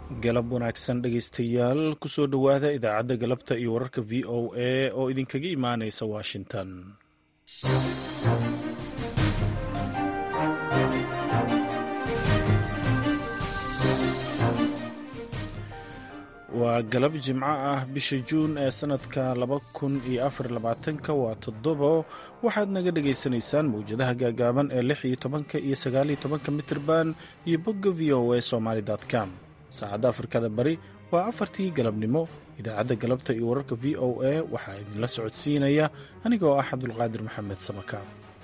galab wanaagsan dhegaystayaal kusoo dhowaada idaacadda galabta iyo wararka v o a oo idinkaga imaanaysa washington waa galab jimco ah bisha juun ee sannadka laba kun iyo afar labaatanka waa toddobo waxaad naga dhagaysanaysaan mawjadaha gaagaaban ee lix iyo tobanka iyo sagaal iyo tobanka mitirban iyo bogga v o a somaali com saacadda afrikada bari waa afartii galabnimo idaacadda galabta iyo wararka v o a waxaa idinla socodsiinaya anigoo ah cabdulqaadir maxamed samakaab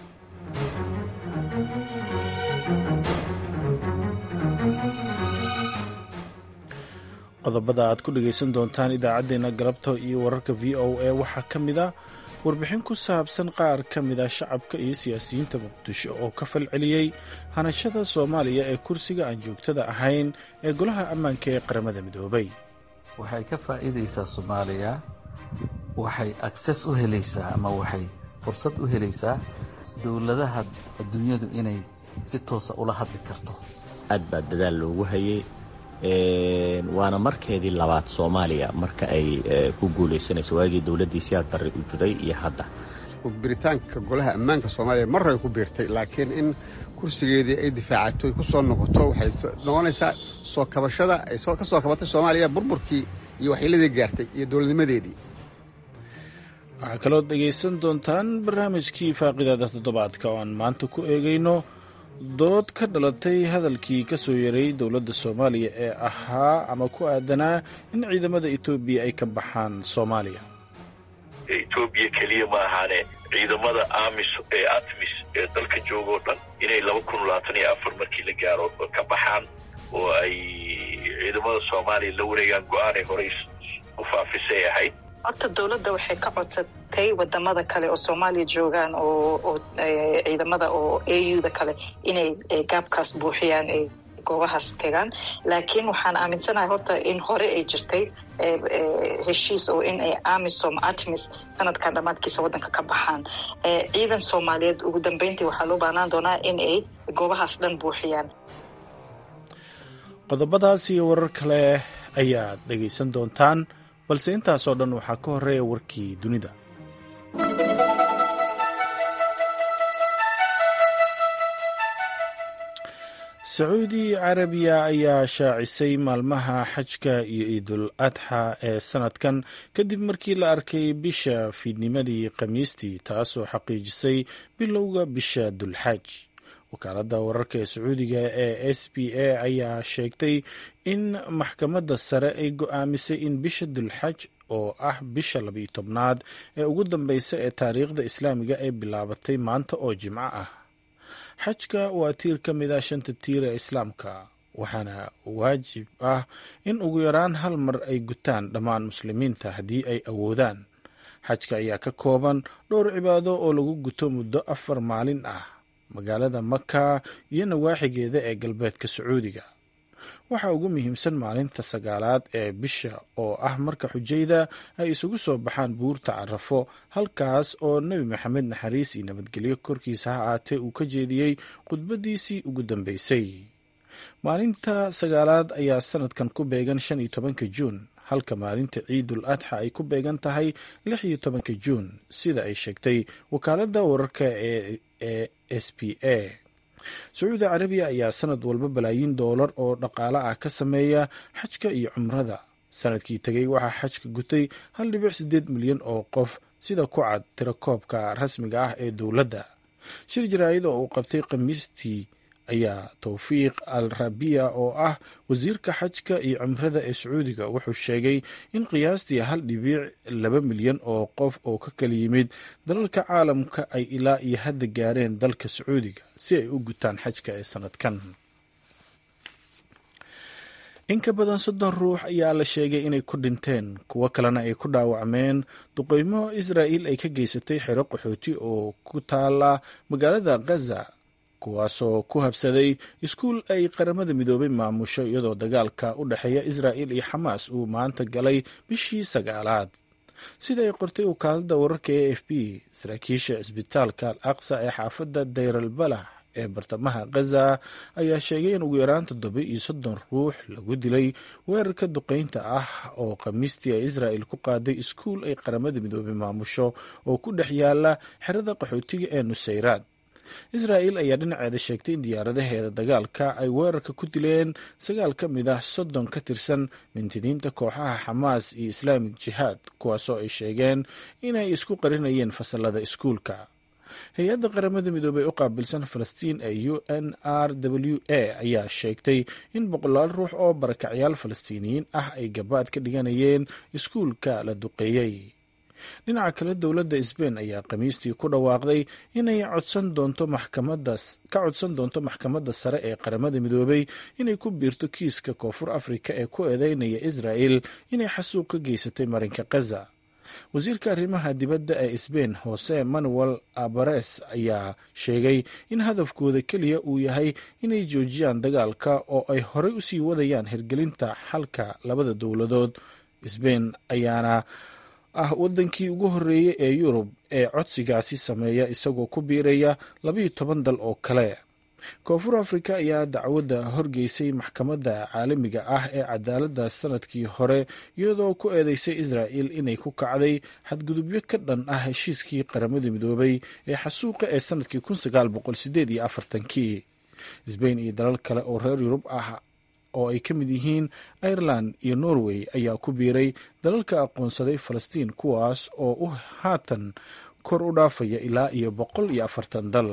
qodobada aad ku dhegaysan doontaan idaacaddeenna galabta iyo wararka v o a waxaa ka mid a warbixin ku saabsan qaar ka mid a shacabka iyo siyaasiyiinta muqdisho oo ka falceliyey hanashada soomaaliya ee kursiga aan joogtada ahayn ee golaha ammaanka ee qaramada midoobay waxay ka faa'iidaysaa soomaaliya waxay akses u helaysaa ama waxay fursad u helaysaa dowladaha adduunyadu inay si toosa ula hadli karto aad baa dadaal loogu hayay waana markeedii labaad soomaaliya marka ay ku guulaysanayso waagii dowladdii siyaad barre u jiray iyo hadda biritaanka golaha ammaanka soomaaliya marray ku biirtay laakiin in kursigeedii ay difaacato ku soo noqoto waxay noqonaysaa soo kabashada ay ka soo kabatay soomaaliya burburkii iyo waxyeeladii gaartay iyo dowladnimadeedii waxaa kalood dhegaysan doontaan barnaamijkii faaqidaada toddobaadka oo aan maanta ku eegayno dood ka dhalatay hadalkii ka soo yaray dowladda soomaaliya ee ahaa ama ku aadanaa in ciidamada etoobiya ay ka baxaan soomaaliya etoobiya keliya ma ahaane ciidamada amis ee atmis ee dalka joogoo dhan inay laba kun labaatan iyo afar markii la gaaro ka baxaan oo ay ciidamada soomaaliya la wareegaan go-aanay horey u faafisay ahayd horta dowladda waxay ka codsatay wadamada kale oo soomaaliya joogaan oo ciidamada oo a u da kale inay gaabkaas buuxiyaan ay goobahaas tegaan laakiin waxaan aaminsanahay horta in hore ay jirtay heshiis oo in ay amisom atmis sanadkan dhammaadkiisa waddanka ka baxaan ciidan soomaaliyeed ugu dambeyntii waxaa loo baahnaan doonaa in ay goobahaas dhan buuxiyaan qodobadaas iyo warar kale ayaad dhegaysan doontaan balse intaasoo dhan waxaa ka horeeya warkii dunida sacuudi carabiya ayaa shaacisay maalmaha xajka iyo ciidul adxa ee sanadkan kadib markii la arkay bisha fiidnimadii khamiistii taasoo xaqiijisay bilowga bisha dulxaaj wakaaladda wararka ee sacuudiga ee s b a ayaa sheegtay in maxkamadda sare ay go-aamisay in bisha dulxaj oo ah bisha labiyo tobnaad ee ugu dambeysa ee taariikhda islaamiga ay bilaabatay maanta oo jimco ah xajka waa tiir ka mid ah shanta tiir ee islaamka waxaana waajib ah in ugu yaraan hal mar ay gutaan dhammaan muslimiinta haddii ay awoodaan xajka ayaa ka kooban dhowr cibaado oo lagu guto muddo afar maalin ah magaalada maka iyo nawaaxigeeda ee galbeedka sacuudiga waxaa ugu muhiimsan maalinta sagaalaad ee bisha oo ah marka xujayda ay isugu soo baxaan buurta carafo halkaas oo nebi maxamed naxariis iyo nabadgelyo korkiisa ha aatee uu ka jeediyey khudbadiisii ugu dambeysay maalinta sagaalaad ayaa sanadkan ku beegan shan iyo tobanka juun halka maalinta ciidul adxa ay ku beegan tahay lix iyo tobanka juun sida ay sheegtay wakaaladda wararka ee e s p a sacuudi carabiya ayaa sanad walba balaayiin doolar oo dhaqaale ah ka sameeya xajka iyo cumrada sanadkii tegay waxaa xajka gutay hal dhibic siddeed milyan oo qof sida ku cad tirakoobka rasmiga ah ee dowladda shir jaraa'id oo uu qabtay khamiistii ayaa towfiiq al rabiya oo ah wasiirka xajka iyo cumrada ee sacuudiga wuxuu sheegay in qiyaastii hal dhibiic laba milyan oo qof oo ka kala yimid dalalka caalamka ay ilaa iyo hadda gaareen dalka sacuudiga si ay u gutaan xajka ee sanadkan in ka badan soddon ruux ayaa la sheegay inay ku dhinteen kuwo kalena ay ku dhaawacmeen duqeymo israa'il ay ka geysatay xero qaxooti oo ku taala magaalada ghaza kuwaasoo ku habsaday iskuul ay qaramada midoobay maamusho iyadoo dagaalka u dhexeeya israa'il iyo xamaas uu maanta galay bishii sagaalaad sida ay qortay wakaaladda wararka e f b saraakiisha cisbitaalka al aqsa ee xaafadda dayral balah ee bartamaha khaza ayaa sheegay in ugu yaraan toddoba iyo soddon ruux lagu dilay weerarka duqeynta ah oo khamiistii ay israa'el ku qaaday iskuul ay qaramada midoobay maamusho oo ku dhex yaala xerada qaxootiga ee nusayraad israa'el ayaa dhinaceeda sheegtay in diyaaradaheeda dagaalka ay weerarka ku dileen sagaal ka mid ah soddon ka tirsan mintidiinta kooxaha xamaas iyo islaamik jihaad kuwaasoo ay sheegeen inay isku qarinayeen fasalada iskuulka hay-adda qaramada midoobey u qaabilsan falastiin ee u n r w a ayaa sheegtay in boqolaal ruux oo barakacyaal falastiiniyiin ah ay gabaad ka dhiganayeen iskuulka la duqeeyey dhinaca kale dowladda sbain ayaa khamiistii ku dhawaaqday inay codsan doonto maxkamadas ka codsan doonto maxkamadda sare ee qaramada midoobey inay ku biirto kiiska koonfur afrika ee ku eedeynaya israa'el inay xasuuq ka geysatay marinka khaza wasiirka arrimaha dibadda ee sbain jose manuel abares ayaa sheegay in hadafkooda keliya uu yahay inay joojiyaan dagaalka oo ay horey usii wadayaan hirgelinta xalka labada dowladood sbain ayaana ah wadankii ugu horreeyey ee yurub ee codsigaasi sameeya isagoo ku biiraya labayo toban dal oo kale koonfur afrika ayaa dacwadda horgeysay maxkamadda caalamiga ah ee cadaaladda sanadkii hore iyadoo ku eedeysay israa'el inay ku kacday xadgudubyo ka dhan ah heshiiskii qaramada midoobay ee xasuuqa ee sanadkii kun sagaal boqol sideed iyo afartankii sbain iyo dalal kale oo reer yurub ah oo ay ka mid yihiin ireland iyo norway ayaa ku biiray dalalka aqoonsaday falastiin kuwaas oo u haatan kor u dhaafaya ilaa iyo boqol iyo afartan dal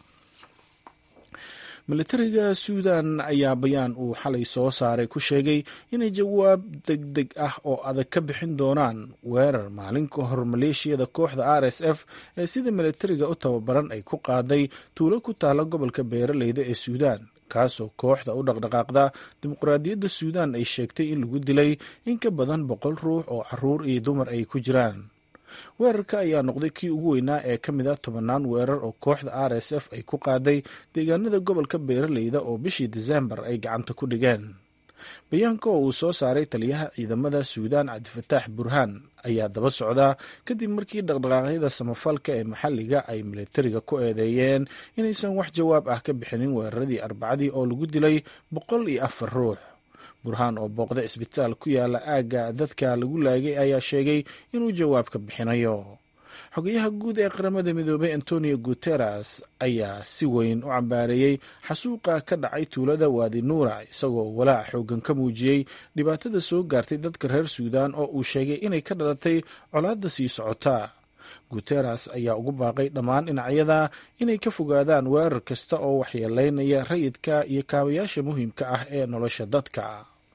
militariga suudan ayaa bayaan uu xalay soo saaray ku sheegay inay jawaab deg deg ah oo adag ka bixin doonaan weerar maalin ka hor maleeshiyada kooxda r s f ee sida militariga u tababaran ay ku qaaday tuulo ku taala gobolka beeraleyda ee suudan kaasoo kooxda u dhaqdhaqaaqda dimuqraadiyadda suudan ay sheegtay in lagu dilay in ka badan boqol ruux oo caruur iyo dumar ay ku jiraan weerarka ayaa noqday kii ugu weynaa ee ka mid a tobannaan weerar oo kooxda r s f ay ku qaaday deegaanada gobolka beeraleyda oo bishii disembar ay gacanta ku dhigeen bayaanka oo uu soo saaray taliyaha ciidamada suudaan cabdifataax burhaan ayaa daba socdaa kadib markii dhaqdhaqaaqyada samafalka ee maxalliga ay militariga ku eedeeyeen inaysan wax jawaab ah ka bixinin weeraradii arbacadii oo lagu dilay boqol iyo afar ruux burhaan oo booqda isbitaal ku yaala aagga dadka lagu laagay ayaa sheegay inuu jawaab ka bixinayo xogayaha guud ee qaramada midoobay antonio guteres ayaa si weyn u cambaareeyey xasuuqa ka dhacay tuulada waadi nuura isagoo walaac xoogan ka muujiyey dhibaatada soo gaartay dadka reer suudan oo uu sheegay inay ka dhalatay colaadda sii socota guteres ayaa ugu baaqay dhammaan dhinacyada inay ka fogaadaan weerar kasta oo waxyeeleynaya rayidka iyo kaabayaasha muhiimka ah ee nolosha dadka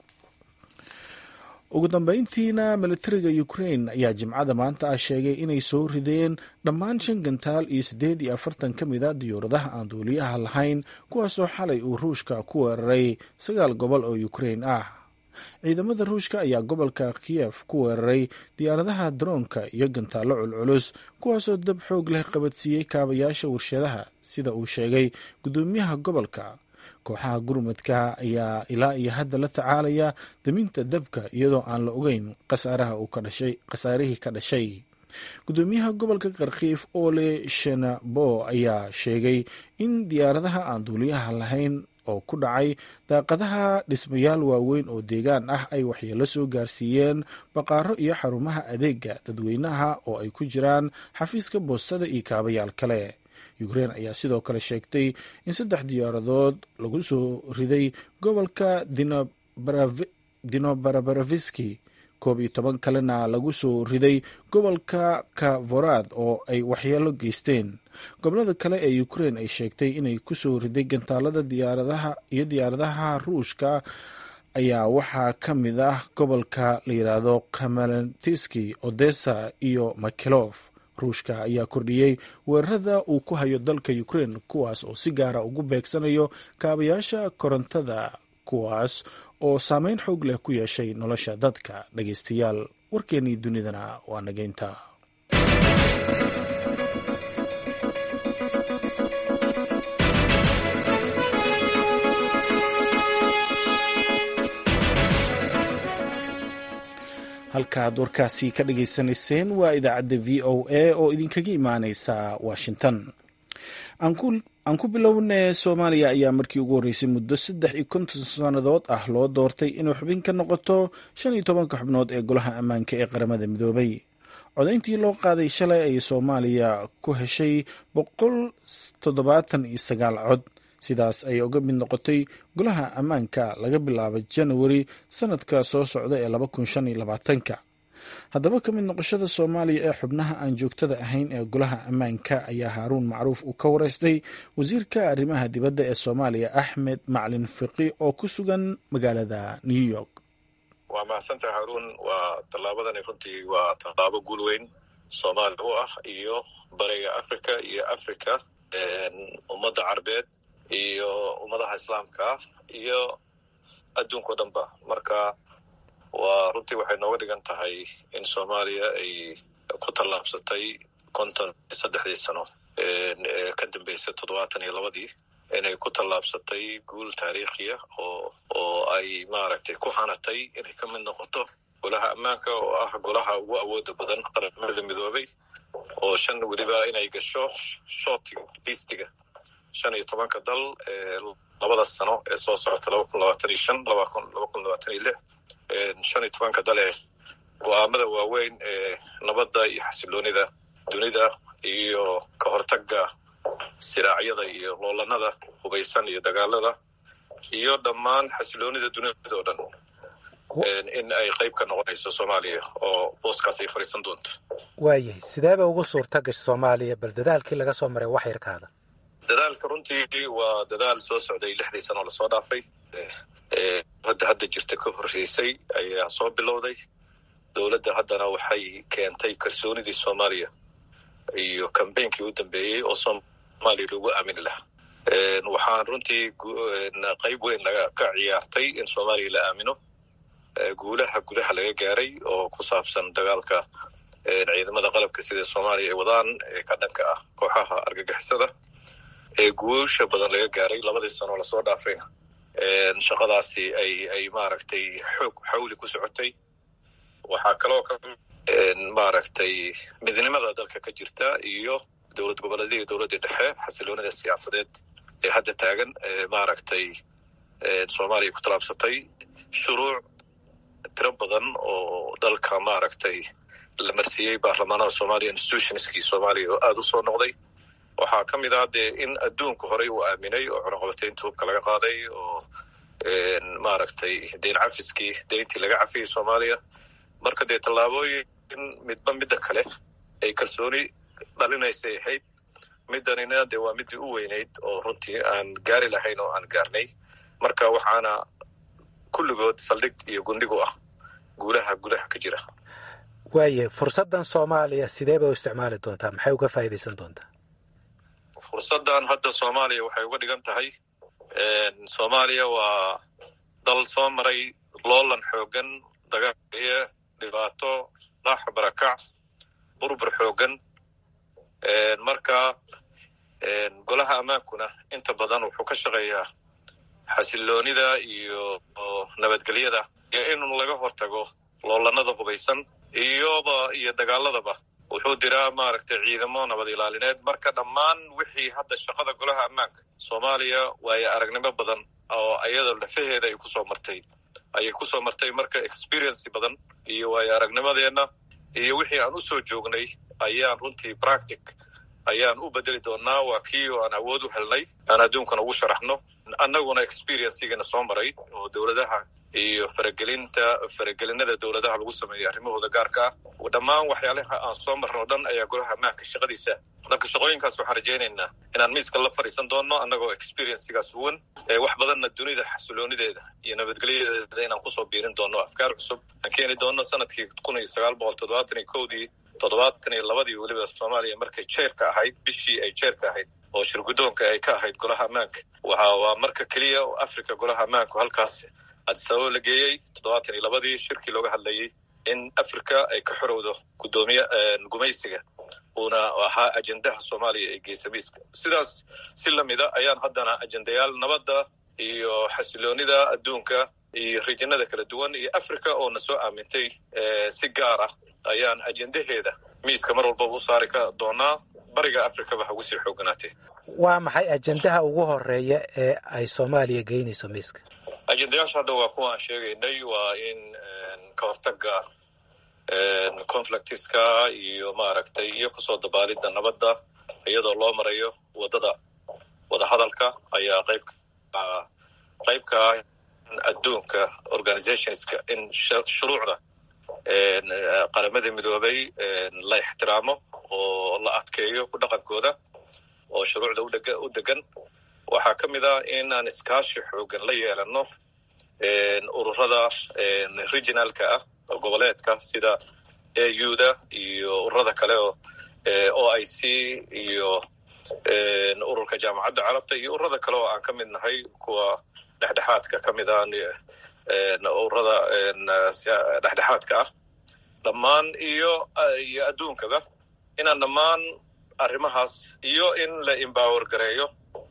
ugu dambeyntiina militariga ukrain ayaa jimcada maanta ah sheegay inay soo rideen dhammaan shan gantaal iyo siddeed iyo afartan ka mid a diyuuradaha aan duuliyaha lahayn kuwaasoo xalay uu ruushka ku weeraray sagaal gobol oo ukrain ah ciidamada ruushka ayaa gobolka kiyef ku weeraray diyaaradaha daroonka iyo gantaallo culculus kuwaasoo dab xoog leh qabadsiiyey kaabayaasha warshadaha sida uu sheegay guddoomiyaha gobolka kooxaha gurmadka ayaa ilaa iyo hadda la tacaalaya daminta dabka iyadoo aan la ogeyn khasaarihii ka dhashay guddoomiyaha gobolka karkiif ole shenabo ayaa sheegay in diyaaradaha aan duuliyaha lahayn oo ku dhacay daaqadaha dhismayaal waaweyn oo deegaan ah ay waxyeelo soo gaarsiiyeen baqaaro iyo xarumaha adeega dadweynaha oo ay ku jiraan xafiiska boostada iyo kaabayaal kale ukrein ayaa sidoo kale sheegtay in saddex diyaaradood lagu soo riday gobolka dinobarabareviski koob iyo toban kalena lagu soo riday gobolka kavorad oo ay waxyeelo geysteen gobolada kale ee ukrein ay sheegtay inay kusoo riday gantaalada diyaaradaha iyo diyaaradaha ruushka ayaa waxaa ka mid ah gobolka la yidhaahdo kamalentiski odessa iyo makilof ruushka ayaa kordhiyey weerarada uu ku hayo dalka ukrein kuwaas oo si gaara ugu beegsanayo kaabayaasha korontada kuwaas oo saameyn xoog leh ku yeeshay nolosha dadka dhageystayaal warkeennii dunidana waa nageynta halkaaad warkaasi ka dhageysanayseen waa idaacadda v o a oo idinkaga imaaneysa washington aan ku bilowne soomaaliya ayaa markii ugu horreysay muddo saddex iyo konton sannadood ah loo doortay inuu xubin ka noqoto shan iyo tobanka xubnood ee golaha ammaanka ee qaramada midoobay codayntii loo qaaday shalay ayay soomaaliya ku heshay boqol toddobaatan iyo sagaal cod sidaas ayay uga mid noqotay golaha ammaanka laga bilaabo janawari sanadka soo socda ee laba kun shan iyo labaatanka haddaba ka mid noqoshada soomaaliya ee xubnaha aan joogtada ahayn ee golaha ammaanka ayaa haaruun macruuf uu ka wareystay wasiirka arrimaha dibadda ee soomaaliya axmed maclin fiqi oo ku sugan magaalada new york waa mahadsantaha haruun waa tallaabadani runtii waa tallaabo guul weyn soomaaliya u ah iyo bariga africa iyo africa ummadda carbeed iyo ummadaha islaamka iyo adduunka o dhan ba marka waa runtii waxay nooga dhigan tahay in soomaaliya ay ku tallaabsatay konton iyo saddexdii sano ee ka dambeysay toddobaatan iyo labadii inay ku tallaabsatay guul taariikhiya oo oo ay maaragtay ku hanatay inay ka mid noqoto golaha ammaanka oo ah golaha ugu awooda badan qaramada midoobay oo shan weliba inay gasho shootiga liistiga shan iyo tobanka dal ee labada sano ee soo socota laba kun labaatan iyo shan laba kun laba kun labaatan iyo lix shan iyo tobanka dal ee go-aamada waaweyn ee nabadda iyo xasiloonida dunida iyo ka hortagga siraacyada iyo loolanada hubaysan iyo dagaalada iyo dhammaan xasiloonida dunida oo dhan in ay qayb ka noqonayso soomaaliya oo booskaas ay fadhiisan doonto waayahay sideeba ugu suurta gasha soomaaliya bal dadaalkii laga soo maray wax yarkaada dadaalka runtii waa dadaal soo socday lixdii sano lasoo dhaafay hadda hadda jirta ka horreysay ayaa soo bilowday dowladda haddana waxay keentay kalsoonidii soomaaliya iyo kambeynkii u dambeeyey oo soomaaliya lagu aamini lahaa waxaan runtii qayb weyn laga ka ciyaartay in soomaaliya la aamino guulaha gudaha laga gaaray oo ku saabsan dagaalka ciidamada qalabka sida soomaaliya ay wadaan ee ka dhanka ah kooxaha argagixisada ee guusha badan laga gaaray labadii sano lasoo dhaafayna shaqadaasi ay ay maaragtay xoog xawli ku socotay waxaa kaloo ka maaragtay midnimada dalka ka jirta iyo dowlad goboleedya iyo dowladda dhexe xasiloonida siyaasadeed ee hadda taagan maaragtay soomaaliya ku tallaabsatay shuruuc tiro badan oo dalka maaragtay la marsiiyey baarlamaanada soomaaliya institutionskii soomaaliya oo aada u soo noqday waxaa ka mid ah dee in adduunka horey uu aaminay oo cunaqabataynta hubka laga qaaday oo maaragtay deyn cafiskii deyntii laga cafiyey soomaaliya marka dee tallaabooyin midba midda kale ay kalsooni dhalinaysay ahayd middanina dee waa middii u weynayd oo runtii aan gaari lahayn oo aan gaarnay marka waxaana kulligood saldhig iyo gundhigu ah guulaha gudaha ka jira waayahay fursaddan soomaaliya sidee bay u isticmaali doontaa maxay uga faa'iidaysan doontaa fursaddan hadda soomaaliya waxay uga dhigan tahay soomaaliya waa dal soo maray loolan xoogan dagaaliyo dhibaato dhaax barakac burbur xoogan marka golaha ammaankuna inta badan wuxuu ka shaqeeyaa xasiloonida iyo nabadgelyada iyo in laga hortago loolanada hubaysan iyoba iyo dagaaladaba wuxuu diraa maaragtay ciidamo nabad ilaalineed marka dhammaan wixii hadda shaqada golaha ammaanka soomaaliya waayo aragnimo badan oo ayada lafaheeda ay kusoo martay ayay kusoo martay marka experiency badan iyo waayo aragnimadeenna iyo wixii aan usoo joognay ayaan runtii practic ayaan u bedeli doonaa waa kii oo aan awood u helnay aan adduunkana ugu sharaxno annaguna experiencigana soo maray oo dowladaha iyo faragelinta faragelinada dowladaha lagu sameeyo arrimahooda gaarka ah dhammaan waxyaalaha aan soo marno o dhan ayaa golaha ammaanka shaqadiisa marka shaqooyinkaas waxaan rajaynaynaa inaan miiska la fadhiisan doono annagoo experiencigaas huwan wax badanna dunida xasiloonideeda iyo nabadgelyadeeda inaan kusoo biirin doono afkaar cusub aan keeni doono sanadkii kun iyo sagaal boqol toddobaatan iyo kowdii toddobaatan iyo labadii weliba soomaaliya markay jeerka ahayd bishii ay jeerka ahayd oo shirgudoonka ay ka ahayd golaha ammaanka waxa waa marka keliya oo africa golaha ammaanku halkaas adisababa la geeyey toddobaatan iyo labadii shirkii looga hadlayey in africa ay ka xorowdo gudoomiye gumaysiga uuna ahaa ajendaha soomaaliya ee geesamiiska sidaas si lamida ayaan haddana ajendayaal nabadda iyo xasiloonida adduunka iyo rijinada kala duwan iyo africa oo na soo aamintay si gaar ah ayaan ajendaheeda miiska mar walbaba u saari ka doonaa bariga afrikaba ha ugu sii xooganaatee waa maxay ajendaha ugu horeeya ee ay soomaaliya geynayso miiska ajendayaasha hadda waa kuwa aan sheegaynay waa in ka hortaga conflictiska iyo maaragtay iyo kusoo dabaalidda nabadda iyadoo loo marayo waddada wadahadalka ayaa qayb qaybka adduunka organizationska in shuruucda qaramada midoobay la ixtiraamo oo la adkeeyo ku dhaqankooda oo shuruucda u degan waxaa ka mid ah in aan iskaashi xoogan la yeelano ururada regionalka ah oo goboleedka sida auda iyo ururada kale oo o i c iyo ururka jaamacadda carabta iyo ururada kale oo aan ka mid nahay kuwa dhexdhexaadka ka mid ah ururada dhexdhexaadka ah dhammaan iyo iyo adduunkaba inaan dhammaan arrimahaas iyo in la embower gareeyo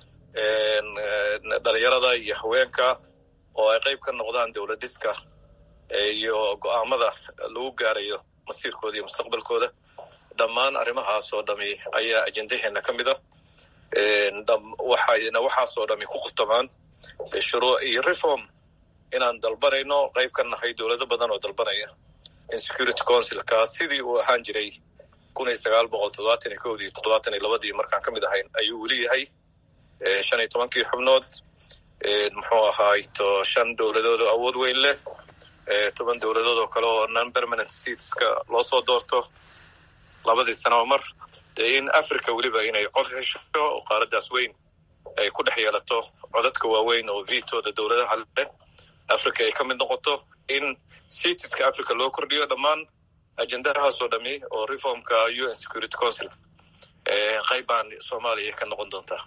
dhalinyarada iyo haweenka oo ay qayb ka noqdaan dowladiska iyo go'aamada lagu gaarayo masiirkooda iyo mustaqbalkooda dhammaan arrimahaas oo dhami ayaa ajendaheena ka mid a waxayna waxaasoo dhami ku khutamaan shuruuc iyo reform inaan dalbanayno qayb ka nahay dowlado badan oo dalbanaya in security councilka sidii uu ahaan jiray kun iyo sagaal boqol toddobaatan iyo kowdii toddobaatan iyo labadii markaan ka mid ahayn ayuu weli yahay shan iyo tobankii xubnood muxuu ahaay to shan dowladood oo awood weyn leh toban dowladood oo kale oo non permanent seatska loo soo doorto labadii sanaba mar dee in africa weliba inay cod hesho oo qaaradaas weyn ay ku dhex yeelato codadka waaweyn oo vitooda dowladaha leh africa ay ka mid noqoto in seatiska africa loo kordhiyo dhammaan ajendahaasoo dhami oo reformka u n security council qayb baan soomaaliya ka noqon doontaa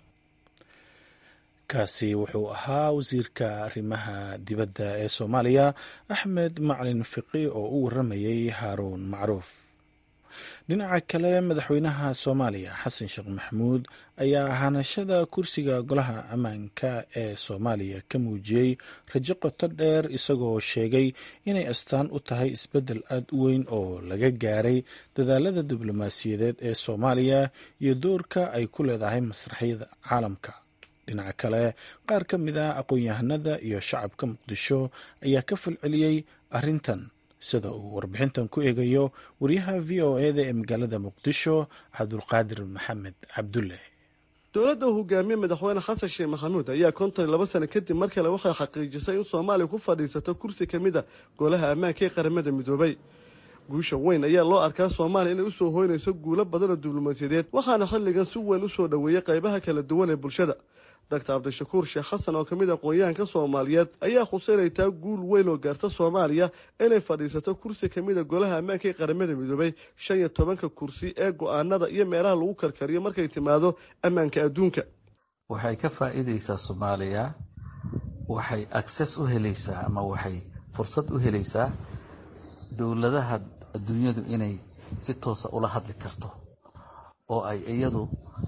kaasi wuxuu ahaa wasiirka arrimaha dibadda ee soomaaliya axmed macalin fiqi oo u waramayay haaruun macruuf dhinaca kale madaxweynaha soomaaliya xasan sheekh maxamuud ayaa hanashada kursiga golaha ammaanka ee soomaaliya ka muujiyey rajo qoto dheer isagoo sheegay inay astaan u tahay isbeddel aad u weyn oo laga gaaray dadaalada diblomaasiyadeed ee soomaaliya iyo doorka ay ku leedahay masraxyada caalamka dhinaca kale qaar ka mid ah aqoon-yahanada iyo shacabka muqdisho ayaa ka falceliyey arrintan sida uu warbixintan ku eegayo wariyaha v o eda ee magaalada muqdisho cabdulqaadir maxamed cabdulle dowladda uu hogaamiye madaxweyne xasan sheekh maxamuud ayaa konton iyo laba sano kadib mar kale waxay xaqiijisay in soomaaliya ku fadhiisato kursi ka mid a golaha ammaanka ee qaramada midoobay guusha weyn ayaa loo arkaa soomaaliya inay usoo hoynayso guulo badan oo diblomaasiyadeed waxaana xilligan si weyn usoo dhoweeyey qaybaha kala duwan ee bulshada doctor cabdishakuur sheekh xasan oo ka mid aqoon-yahanka soomaaliyeed ayaa khuseynaytaa guul weyn oo gaarta soomaaliya inay fadhiisato kursi ka mid a golaha ammaanka ee qaramada midoobay shan iyo tobanka kursi ee go-aanada iyo meelaha lagu karkariyo markay timaado ammaanka adduunka waxay ka faa'iidaysaa soomaaliya waxay access u helaysaa ama waxay fursad u helaysaa dowladaha adduunyadu inay si toosa ula hadli karto oo ay iyadu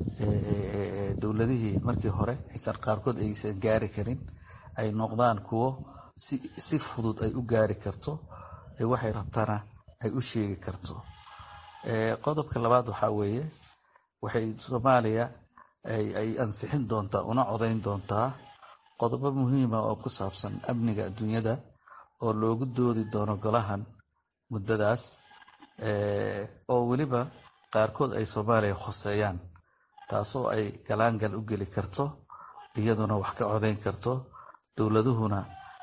dowladihii markii hore aysan qaarkood aysan gaari karin ay noqdaan kuwo si fudud ay u gaari karto waxay rabtana ay u sheegi karto qodobka labaad waxaa weeye waxay soomaaliya ay ansixin doontaa una codayn doontaa qodobo muhiima oo ku saabsan amniga adduunyada oo loogu doodi doono golahan muddadaas oo weliba qaarkood ay soomaaliya khoseeyaan taasoo ay galaangal u geli karto iyaduna wax ka codayn karto dowladuhuna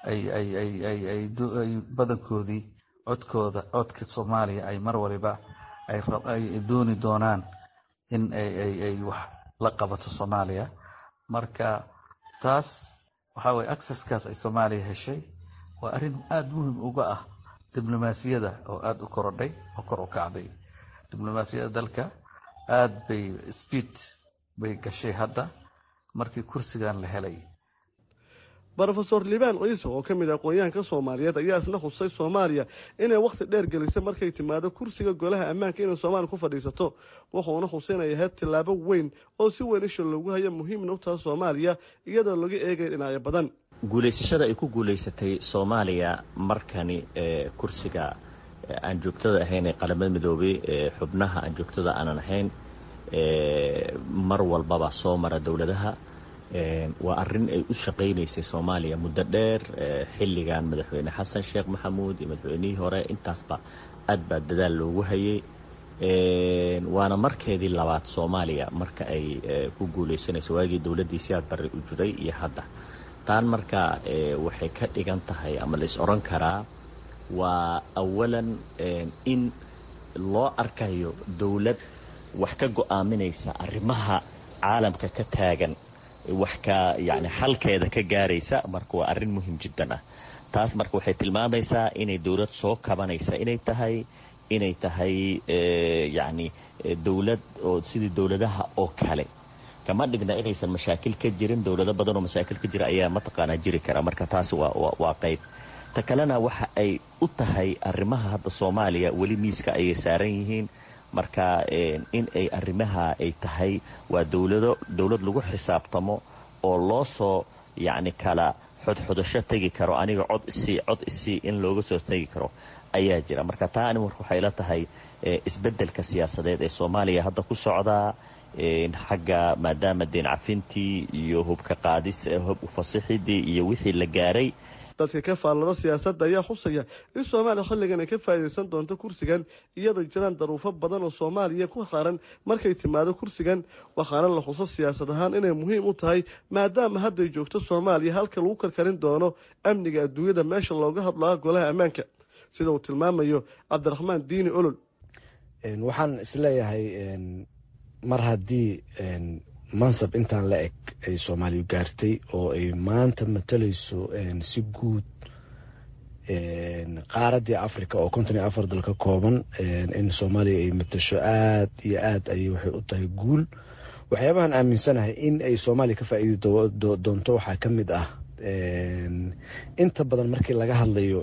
ay badankoodii codkooda codka soomaaliya ay mar waliba ay dooni doonaan in ay wax la qabato soomaaliya marka taas waxaa weye acceskaas ay soomaaliya heshay waa arrin aada muhim uga ah diblomaasiyada oo aada u korodhay oo kor u kacday diblomaasiyadda dalka aada bay speed bay gashay hadda markii kursigan la helay rofeor libaan ciise oo ka mid ah aqoon-yahanka soomaaliyeed ayaa isna khusay soomaaliya inay wakhti dheer gelisay markay timaado kursiga golaha ammaanka inay soomaaliya ku fadhiisato wuxuuna xuseynaya ahayd tillaabo weyn oo si weyn isha loogu hayo muhiimna u taha soomaaliya iyadoo laga eegaya dhinacyo badan guulaysashada ay ku guulaysatay soomaaliya markani ee kursiga aan joogtada ahayn ee qaramada midoobay ee xubnaha aan joogtada aanan ahayn mar walbaba soo mara dowladaha waa arrin ay u shaqaynaysay soomaaliya muddo dheer xilligan madaxweyne xasan sheekh maxamuud iyo madaxweynihii hore intaasba aad baa dadaal loogu hayay waana markeedii labaad soomaaliya marka ay ku guulaysanayso waagii dowladdii siyaad barre u jiray iyo hadda taan marka waxay ka dhigan tahay ama la is odhan karaa waa awalan in loo arkayo dowlad wax ka go'aaminaysa arrimaha caalamka ka taagan wax ka yacni xalkeeda ka gaaraysa marka waa arrin muhim jiddan ah taas marka waxay tilmaamaysaa inay dowlad soo kabanaysa inay tahay inay tahay yacni dowlad oo sidii dowladaha oo kale kama dhigna inaysan mashaakil ka jirin dowlado badan oo mashaakil ka jira ayaa mataqaanaa jiri kara marka taasi waa waa qayb ta kalena waxa ay u tahay arrimaha hadda soomaaliya weli miiska ayay saaran yihiin marka in ay arrimaha ay tahay waa dowlado dowlad lagu xisaabtamo oo loo soo yacni kala xodxodasho tegi karo aniga cod isii cod isii in looga soo tegi karo ayaa jira marka taa ani marka waxay la tahay isbeddelka siyaasadeed ee soomaaliya hadda ku socdaa xagga maadaama deen cafintii iyo hubka qaadis hub ufasixidii iyo wixii la gaaray dadka ka faallada siyaasadda ayaa xusaya in soomaaliya xilligan ay ka faa'iidaysan doonto kursigan iyadoo jiraan daruufo badan oo soomaaliya ku saaran markay timaado kursigan waxaana la xuso siyaasad ahaan inay muhiim u tahay maadaama hadday joogto soomaaliya halka lagu karkarin doono amniga adduunyada meesha looga hadlaa golaha ammaanka sida uu tilmaamayo cabdiraxmaan diini olol waxaan isleeyahay mar haddii mansab intaan la eg ay soomaaliya gaartay oo ay maanta matalayso si guud qaaraddii africa oo konton iyo afar dal ka kooban in soomaaliya ay matasho aad iyo aad ayay waxay u tahay guul waxyaabahan aaminsanahay in ay soomaaliya ka faa'iidi doonto waxaa ka mid ah inta badan markii laga hadlayo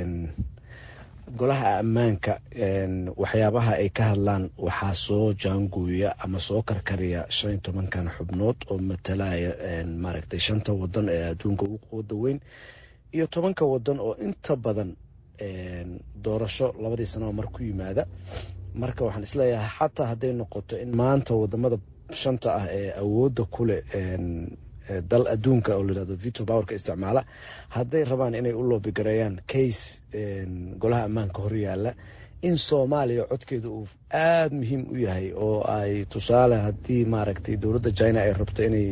golaha ammaanka waxyaabaha ay ka hadlaan waxaa soo jaangooya ama soo karkariya shan iyo tobankan xubnood oo matalaya maaragtay shanta wadan ee adduunka ugu quwada weyn iyo tobanka wadan oo inta badan doorasho labadii sanaba mar ku yimaada marka waxaan isleeyahay xataa hadday noqoto in maanta wadamada shanta ah ee awoodda kuleh dal adduunka oo layirahdo vito powerka isticmaala hadday rabaan inay u loobigareeyaan case golaha ammaanka horyaala in soomaaliya codkeeda uu aada muhiim u yahay oo ay tusaale haddii maaragtay dowladda china ay rabto inay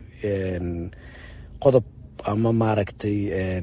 qodob ama maaragtay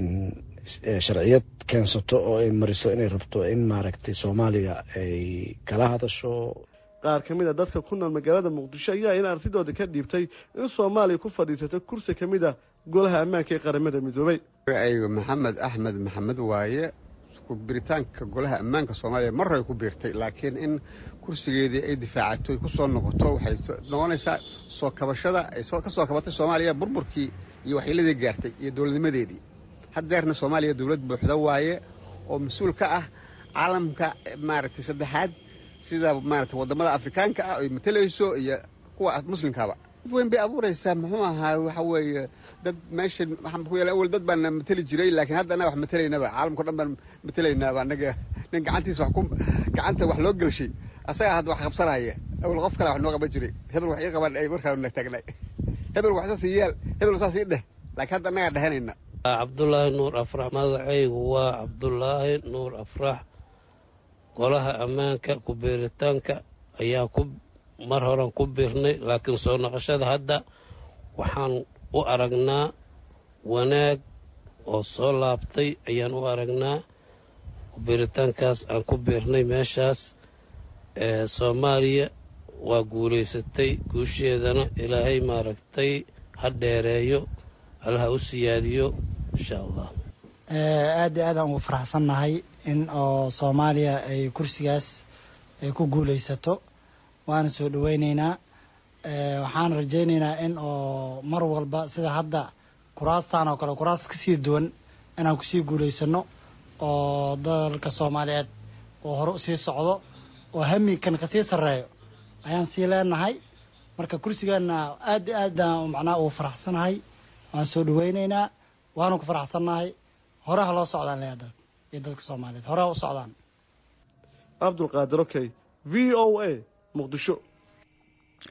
sharciyad keensato oo ay mariso inay rabto in maaragtay soomaaliya ay kala hadasho qaar ka mid a dadka ku nool magaalada muqdisho ayaa in artidooda ka dhiibtay in soomaaliya ku fadhiisato kursi ka mid a golaha ammaanka ee qaramada midoobay aygu maxamed axmed maxamed waaye biritaanka golaha ammaanka soomaaliya maray ku biirtay laakiin in kursigeedii ay difaacato ku soo noqoto waxay noqonaysaa soo kabashada ay ka soo kabatay soomaaliya burburkii iyo waxyeeladii gaartay iyo dowladnimadeedii haddeerna soomaaliya dowlad buuxda waaye oo mas-uul ka ah caalamka maaragtay saddexaad sida maarata wadamada afrikaanka ah ay matalayso iyo kuwa muslimkaaba dad weyn bay abuuraysaa muxuu ahaa waxa weeye dad meesha waxaan ku yeela awal dad baana matali jiray laakiin hadda annaga wax matalaynaba caalamkao dhan baan matalaynaaba annaga nin gacantiisa wax ku gacanta wax loo gelshay asagaa hadda wax qabsanaya awal qof kale wax noo qaban jiray hebel wax ii qaban ay markaa na taagnay hebel wax saas yaal hebel saas ii dheh laakiin hadda annagaa dhehanayna cabdulaahi nuur afrax magacaygu waa cabdulaahi nuur afrax golaha ammaanka ku-biiritaanka ayaan ku mar horan ku biirnay laakiin soo noqoshada hadda waxaan u aragnaa wanaag oo soo laabtay ayaan u aragnaa ku-biiritaankaas aan ku biirnay meeshaas ee soomaaliya waa guulaysatay guusheedana ilaahay maaragtay ha dheereeyo allaha u siyaadiyo insha allah aad iyo aad aan ugu faraxsannahay in oo soomaaliya ay kursigaas ay ku guulaysato waana soo dhaweyneynaa waxaan rajayneynaa in oo mar walba sida hadda kuraastan oo kale kuraas kasii duwan inaan kusii guulaysano oo dalka soomaaliyeed oo hore usii socdo oo hamikan kasii sarreeyo ayaan sii leenahay marka kursigaana aad iyo aad macnaha ugu faraxsanahay waan soo dhaweyneynaa waana ku faraxsannahay hore ha loo socdaan leeya dalka iyo dadka soomaaliyeed hore ha u socdaan cabdulqaadir okey v o a muqdisho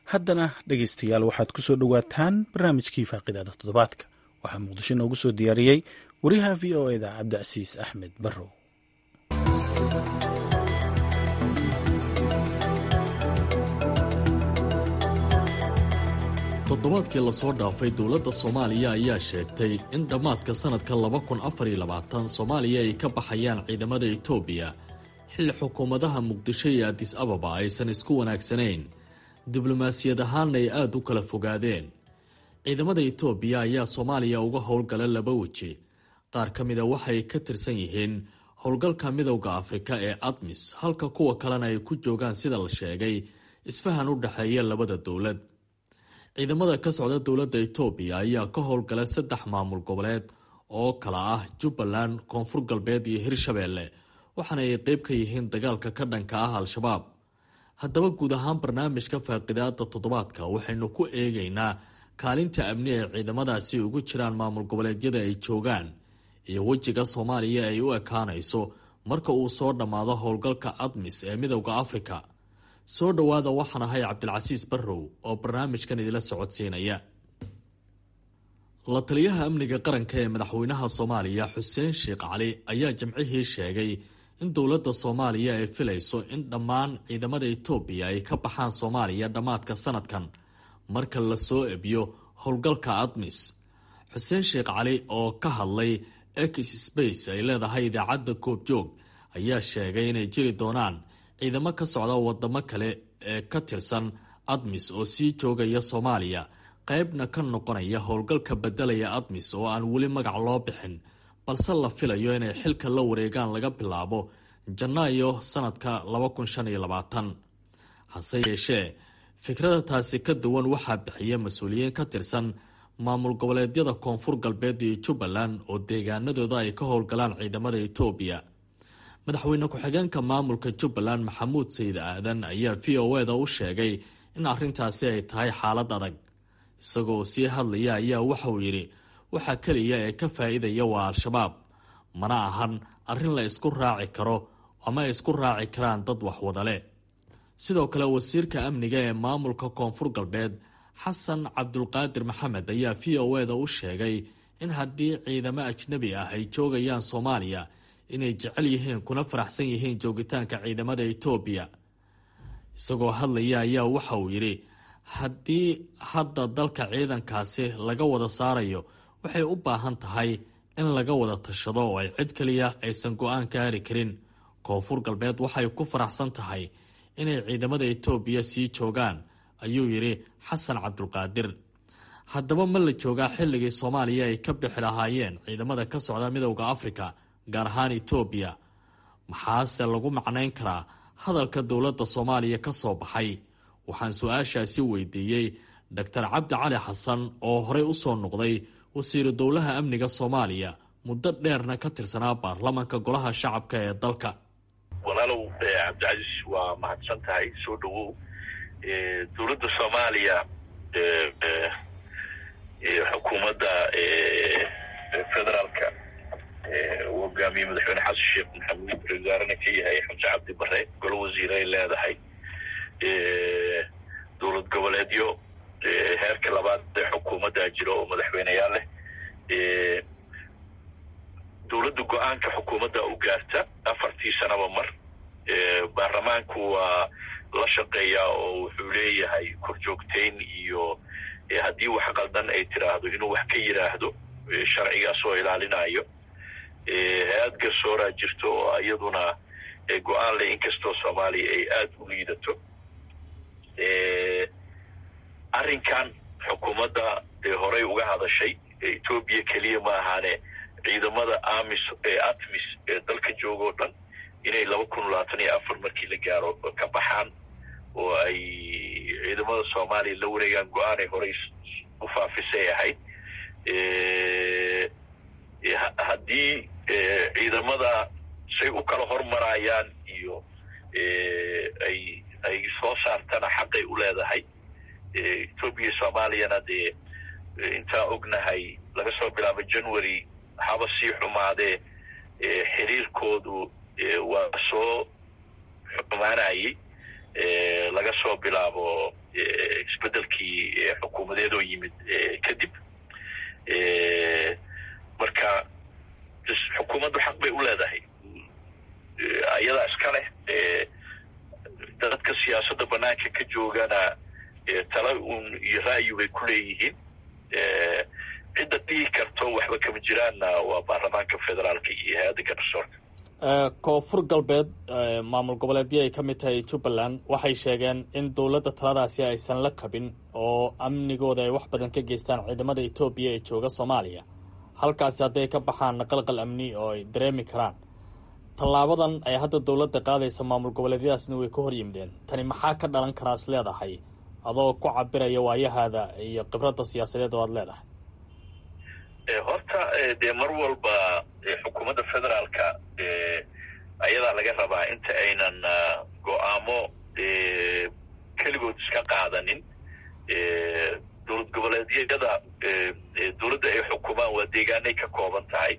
haddana dhegaystayaal waxaad ku soo dhowaataan barnaamijkii faaqidaada toddobaadka waxaa muqdisho noogu soo diyaariyey wariyaha v o eda cabdicasiis axmed barrow toddobaadkii lasoo dhaafay dowladda soomaaliya ayaa sheegtay in dhammaadka sannadka laba kun afar iyo labaatan soomaaliya ay ka baxayaan ciidamada etoobiya xilli xukuumadaha muqdisho iyo adis ababa aysan isku wanaagsanayn diblomaasiyad ahaanna ay aada u kala fogaadeen ciidamada etoobiya ayaa soomaaliya uga howlgala laba weji qaar ka mida waxay ka tirsan yihiin howlgalka midowda afrika ee admis halka kuwa kalena ay ku joogaan sida la sheegay isfahan u dhexeeya labada dowlad ciidamada ka socda dowladda etoobiya ayaa ka howlgala saddex maamul goboleed oo kala ah jubbaland koonfur galbeed iyo hirshabeelle waxaana ay qeyb ka yihiin dagaalka ka dhanka ah al-shabaab haddaba guud ahaan barnaamijka faaqidaada toddobaadka waxaynu ku eegaynaa kaalinta amni ee ciidamadaasi ugu jiraan maamul goboleedyada ay joogaan iyo wejiga soomaaliya ay u ekaanayso marka uu soo dhammaado howlgalka admis ee midowda afrika soo dhowaada waxaan ahay cabdilcasiis barrow oo barnaamijkan idila socodsiinaya la taliyaha amniga qaranka ee madaxweynaha soomaaliya xuseen sheekh cali ayaa jimcihii sheegay in dowladda soomaaliya ay filayso in dhammaan ciidamada etoobiya ay ka baxaan soomaaliya dhammaadka sanadkan marka la soo ebiyo howlgalka admis xuseen sheekh cali oo ka hadlay ex space ay leedahay idaacadda goobjoog ayaa sheegay inay jiri doonaan ciidamo ka socda wadamo kale ee ka tirsan admis oo sii joogaya soomaaliya qaybna ka noqonaya howlgalka bedelaya admis oo aan weli magac loo bixin balse la filayo inay xilka la wareegaan laga bilaabo janaayo sanadka hase yeeshee fikrada taasi ka duwan waxaa bixiya mas-uuliyiin ka tirsan maamul goboleedyada koonfur galbeed iyo jubbaland oo deegaanadooda ay ka howlgalaan ciidamada etoobiya madaxweyne ku-xigeenka maamulka jubbaland maxamuud sayid aadan ayaa v o eda u sheegay in arrintaasi ay tahay xaalad adag isagoo sii hadlaya ayaa waxauu yidhi waxaa keliya ee ka faa-iidaya waa al-shabaab mana ahan arrin la isku raaci karo ama ay isku raaci karaan dad waxwadale sidoo kale wasiirka amniga ee maamulka koonfur galbeed xasan cabdulqaadir maxamed ayaa v o eda u sheegay in haddii ciidamo ajnabi ah ay joogayaan soomaaliya inay jecel yihiin kuna faraxsan yihiin joogitaanka ciidamada etoobiya isagoo hadlaya ayaa waxa uu yidhi haddii hadda dalka ciidankaasi laga wada saarayo waxay u baahan tahay in laga wada tashado oo ay cid kaliya aysan go-aan gaari karin koonfur galbeed waxay ku faraxsan tahay inay ciidamada etoobiya sii joogaan ayuu yidhi xasan cabdulqaadir haddaba ma la joogaa xilligii soomaaliya ay ka bixi lahaayeen ciidamada ka socda midowda afrika gaar ahaan etoobiya maxaase lagu macnayn karaa hadalka dowladda soomaaliya ka soo baxay waxaan su-aashaasi weydiiyey doctor cabdi cali xasan oo horey u soo noqday wasiiru dowlaha amniga soomaaliya muddo dheerna ka tirsanaa baarlamanka golaha shacabka ee dalka walaalow cabdicasiis waa mahadsan tahay soo dhowow dowladda soomaaliya xukuumadda federaalka uu hogaamiyey madaxweyne xasan sheekh maxamuud wasaarena ka yahay xamse cabdi bare golo wasiir ay leedahay dowlad goboleedyo heerka labaad ee xukuumaddaa jiro oo madaxweyneyaal leh dowladda go-aanka xukuumadda u gaarta afartii sanaba mar baarlamaanku waa la shaqeeyaa oo wuxuu leeyahay korjoogtayn iyo haddii wax qaldan ay tiraahdo inuu wax ka yidhaahdo sharcigaas oo ilaalinayo hay-ad garsooraa jirto oo iyaduna go-aan leh inkastoo soomaaliya ay aada u liidato arrinkan xukuumadda dee horey uga hadashay etoobiya keliya ma ahaane ciidamada amis ee atmis ee dalka joogoo dhan inay laba kun labaatan iyo afar markii la gaaro ka baxaan oo ay ciidamada soomaaliya la wareegaan go-aanay horey u faafisay ahayd haddii ciidamada say u kala hormarayaan iyo ay ay soo saartana xaqay u leedahay etoobiya soomaaliyana dee intaan ognahay laga soo bilaabo january haba sii xumaadee xiriirkoodu waa soo xumaanayay laga soo bilaabo isbedelkii xukuumadeed oo yimid kadib marka xukuumaddu xaq bay u leedahay ayadaa iska leh dadka siyaasadda banaanka ka joogana tala un iyo ra'yi bay ku leeyihiin cidda dhihi karto waxba kama jiraanna waa baarlamaanka federaalka iyo hay-adda garsoorka koonfur galbeed maamul goboleedyo ay ka mid tahay jubbaland waxay sheegeen in dowladda taladaasi aysan la qabin oo amnigooda ay wax badan ka geystaan ciidamada etoobiya ee jooga soomaaliya halkaasi hadday ka baxaan qalqal amni oo ay dareemi karaan tallaabadan ay hadda dowladda qaadaysa maamul goboleedyadaasna way ka hor yimideen tani maxaa ka dhalan karaa is leedahay adoo ku cabiraya waayahaada iyo khibradda siyaasadeed oo aad leedahay horta dee mar walba xukuumadda federaalka ayadaa laga rabaa inta aynan go-aamo keligood iska qaadanin dowlad goboleedyada dowladda ay xukumaan waa deegaanay ka kooban tahay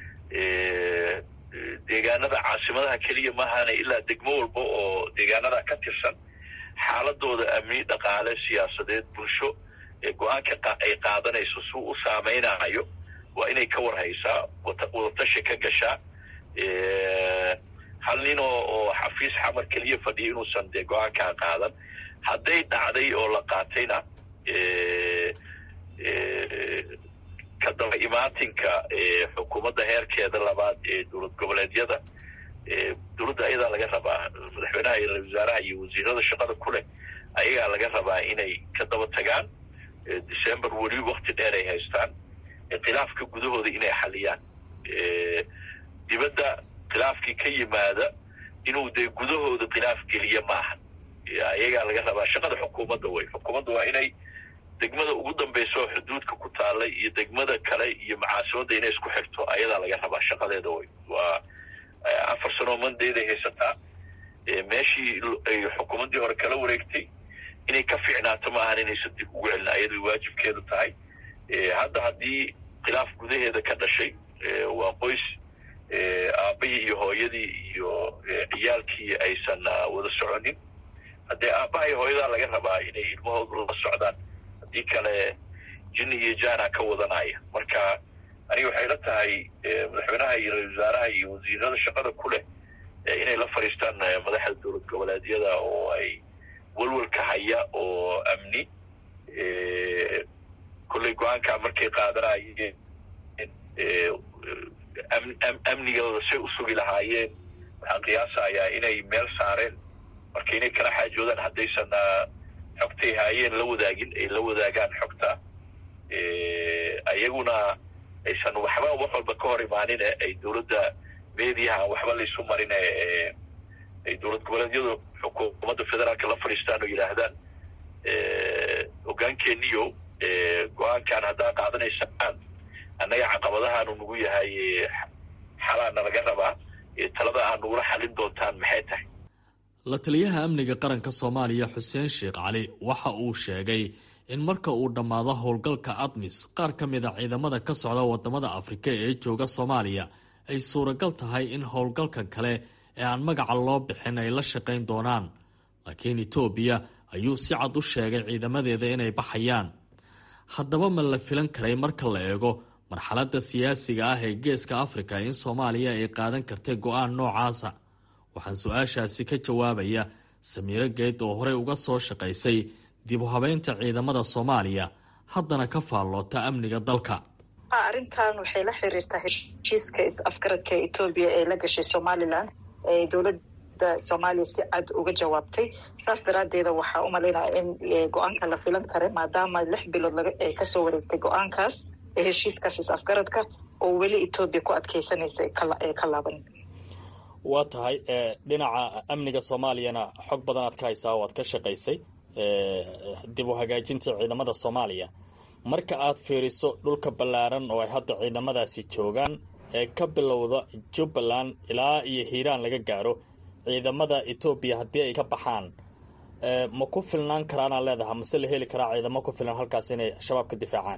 deegaanada caasimadaha keliya maahane ilaa degmo walba oo deegaanada ka tirsan xaaladooda amni dhaqaale siyaasadeed bulsho go-aanka ay qaadanayso suu u saameynayo waa inay ka warhaysaa wadatashi ka gashaa hal nin oo oo xafiis xamar keliya fadhiya inuusan dee go-aankaa qaadan hadday dhacday oo la qaatayna ka daba imaatinka xukuumadda heerkeeda labaad ee dowlad goboleedyada dowladda ayadaa laga rabaa madaxweynaha iyo ra-isul wasaaraha iyo wasiirada shaqada ku leh ayagaa laga rabaa inay ka daba tagaan december weli wakti dheer ay haystaan khilaafka gudahooda inay xaliyaan dibadda khilaafkii ka yimaada inuu dee gudahooda khilaaf geliya maaha ayagaa laga rabaa shaqada xukuumadda way xukuumadda waa inay degmada ugu dambeysa oo xuduudka ku taallay iyo degmada kale iyo macaasimadda inay isku xirto ayadaa laga rabaa shaqadeeda way waa afar sanoo mandeeday haysataa meeshii ay xukuumaddii hore kala wareegtay inay ka fiicnaato maahan inaysan dib ugu celin ayaday waajibkeedu tahay hadda haddii khilaaf gudaheeda ka dhashay waa qoys aabbahii iyo hooyadii iyo ciyaalkii aysan wada soconin haddee aabbaha iyo hooyadaa laga rabaa inay ilmahoodu la socdaan haddii kale jinni iyo jaana ka wadanaya marka aniga waxay la tahay madaxweynaha iyo ra-isul wasaaraha iyo wasiirada shaqada ku leh inay la fadhiistaan madaxda dowlad goboleedyada oo ay walwalka haya oo amni kolley go-aankaa markay qaadanayeen amnigooda say u sugi lahaayeen waxaan qiyaasayaa inay meel saareen marka inay kala xaajoodaan haddaysan xogtay haayeen la wadaagin ay la wadaagaan xogta ayaguna aysan waxba wax walba ka hor imaanine ay dowladda mediaha waxba laysu marine ay dowlad goboleedyadu xukuumadda federaalka la fadhiistaan oo yidhaahdaan hogaankeeniyo go-aankan haddaa qaadanaysaan annaga caqabadahaanu nagu yahay xalaana laga rabaa talada aa nagula xalin doontaan maxay tahay la taliyaha amniga qaranka soomaaliya xuseen sheekh cali waxa uu sheegay in marka uu dhammaado howlgalka admis qaar ka mid a ciidamada ka socda wadamada afrika ee jooga soomaaliya ay suuragal tahay in howlgalka kale ee aan magaca loo bixin ay la shaqayn doonaan laakiin etoobiya ayuu si cad u sheegay ciidamadeeda inay baxayaan haddaba ma la filan karay marka la eego marxaladda siyaasiga ah ee geeska afrika in soomaaliya ay qaadan kartay go-aan noocaasa waxaan su-aashaasi ka jawaabaya samiiro geed oo horey uga soo shaqaysay dib u habeynta ciidamada soomaaliya haddana ka faalloota amniga dalka arrintan waxay la xiriirtaa heshiiska is-afgaradka etoobiya ee la gashay somalilan ee dowladda soomaaliya si cad uga jawaabtay saas daraaddeeda waxaa u malaynaya in go-aanka la filan kara maadaama lix bilood ay kasoo wareegtay go-aankaas ee heshiiskaas is-afgaradka oo weli etoobiya ku adkeysanaysa ee ka laaban waa tahay dhinaca amniga soomaaliyana xog badan aad ka haysaa oo aad ka shaqaysay dib u hagaajinta ciidamada soomaaliya marka aad fiiriso dhulka ballaaran oo ay hadda ciidamadaasi joogaan ee ka bilowda jubbaland ilaa iyo hiiraan laga gaaro ciidamada etoobiya haddii ay ka baxaan ma ku filnaan karaanaa leedaha mase la heli karaa ciidamo ku filan halkaas inay shabaab ka difaacaan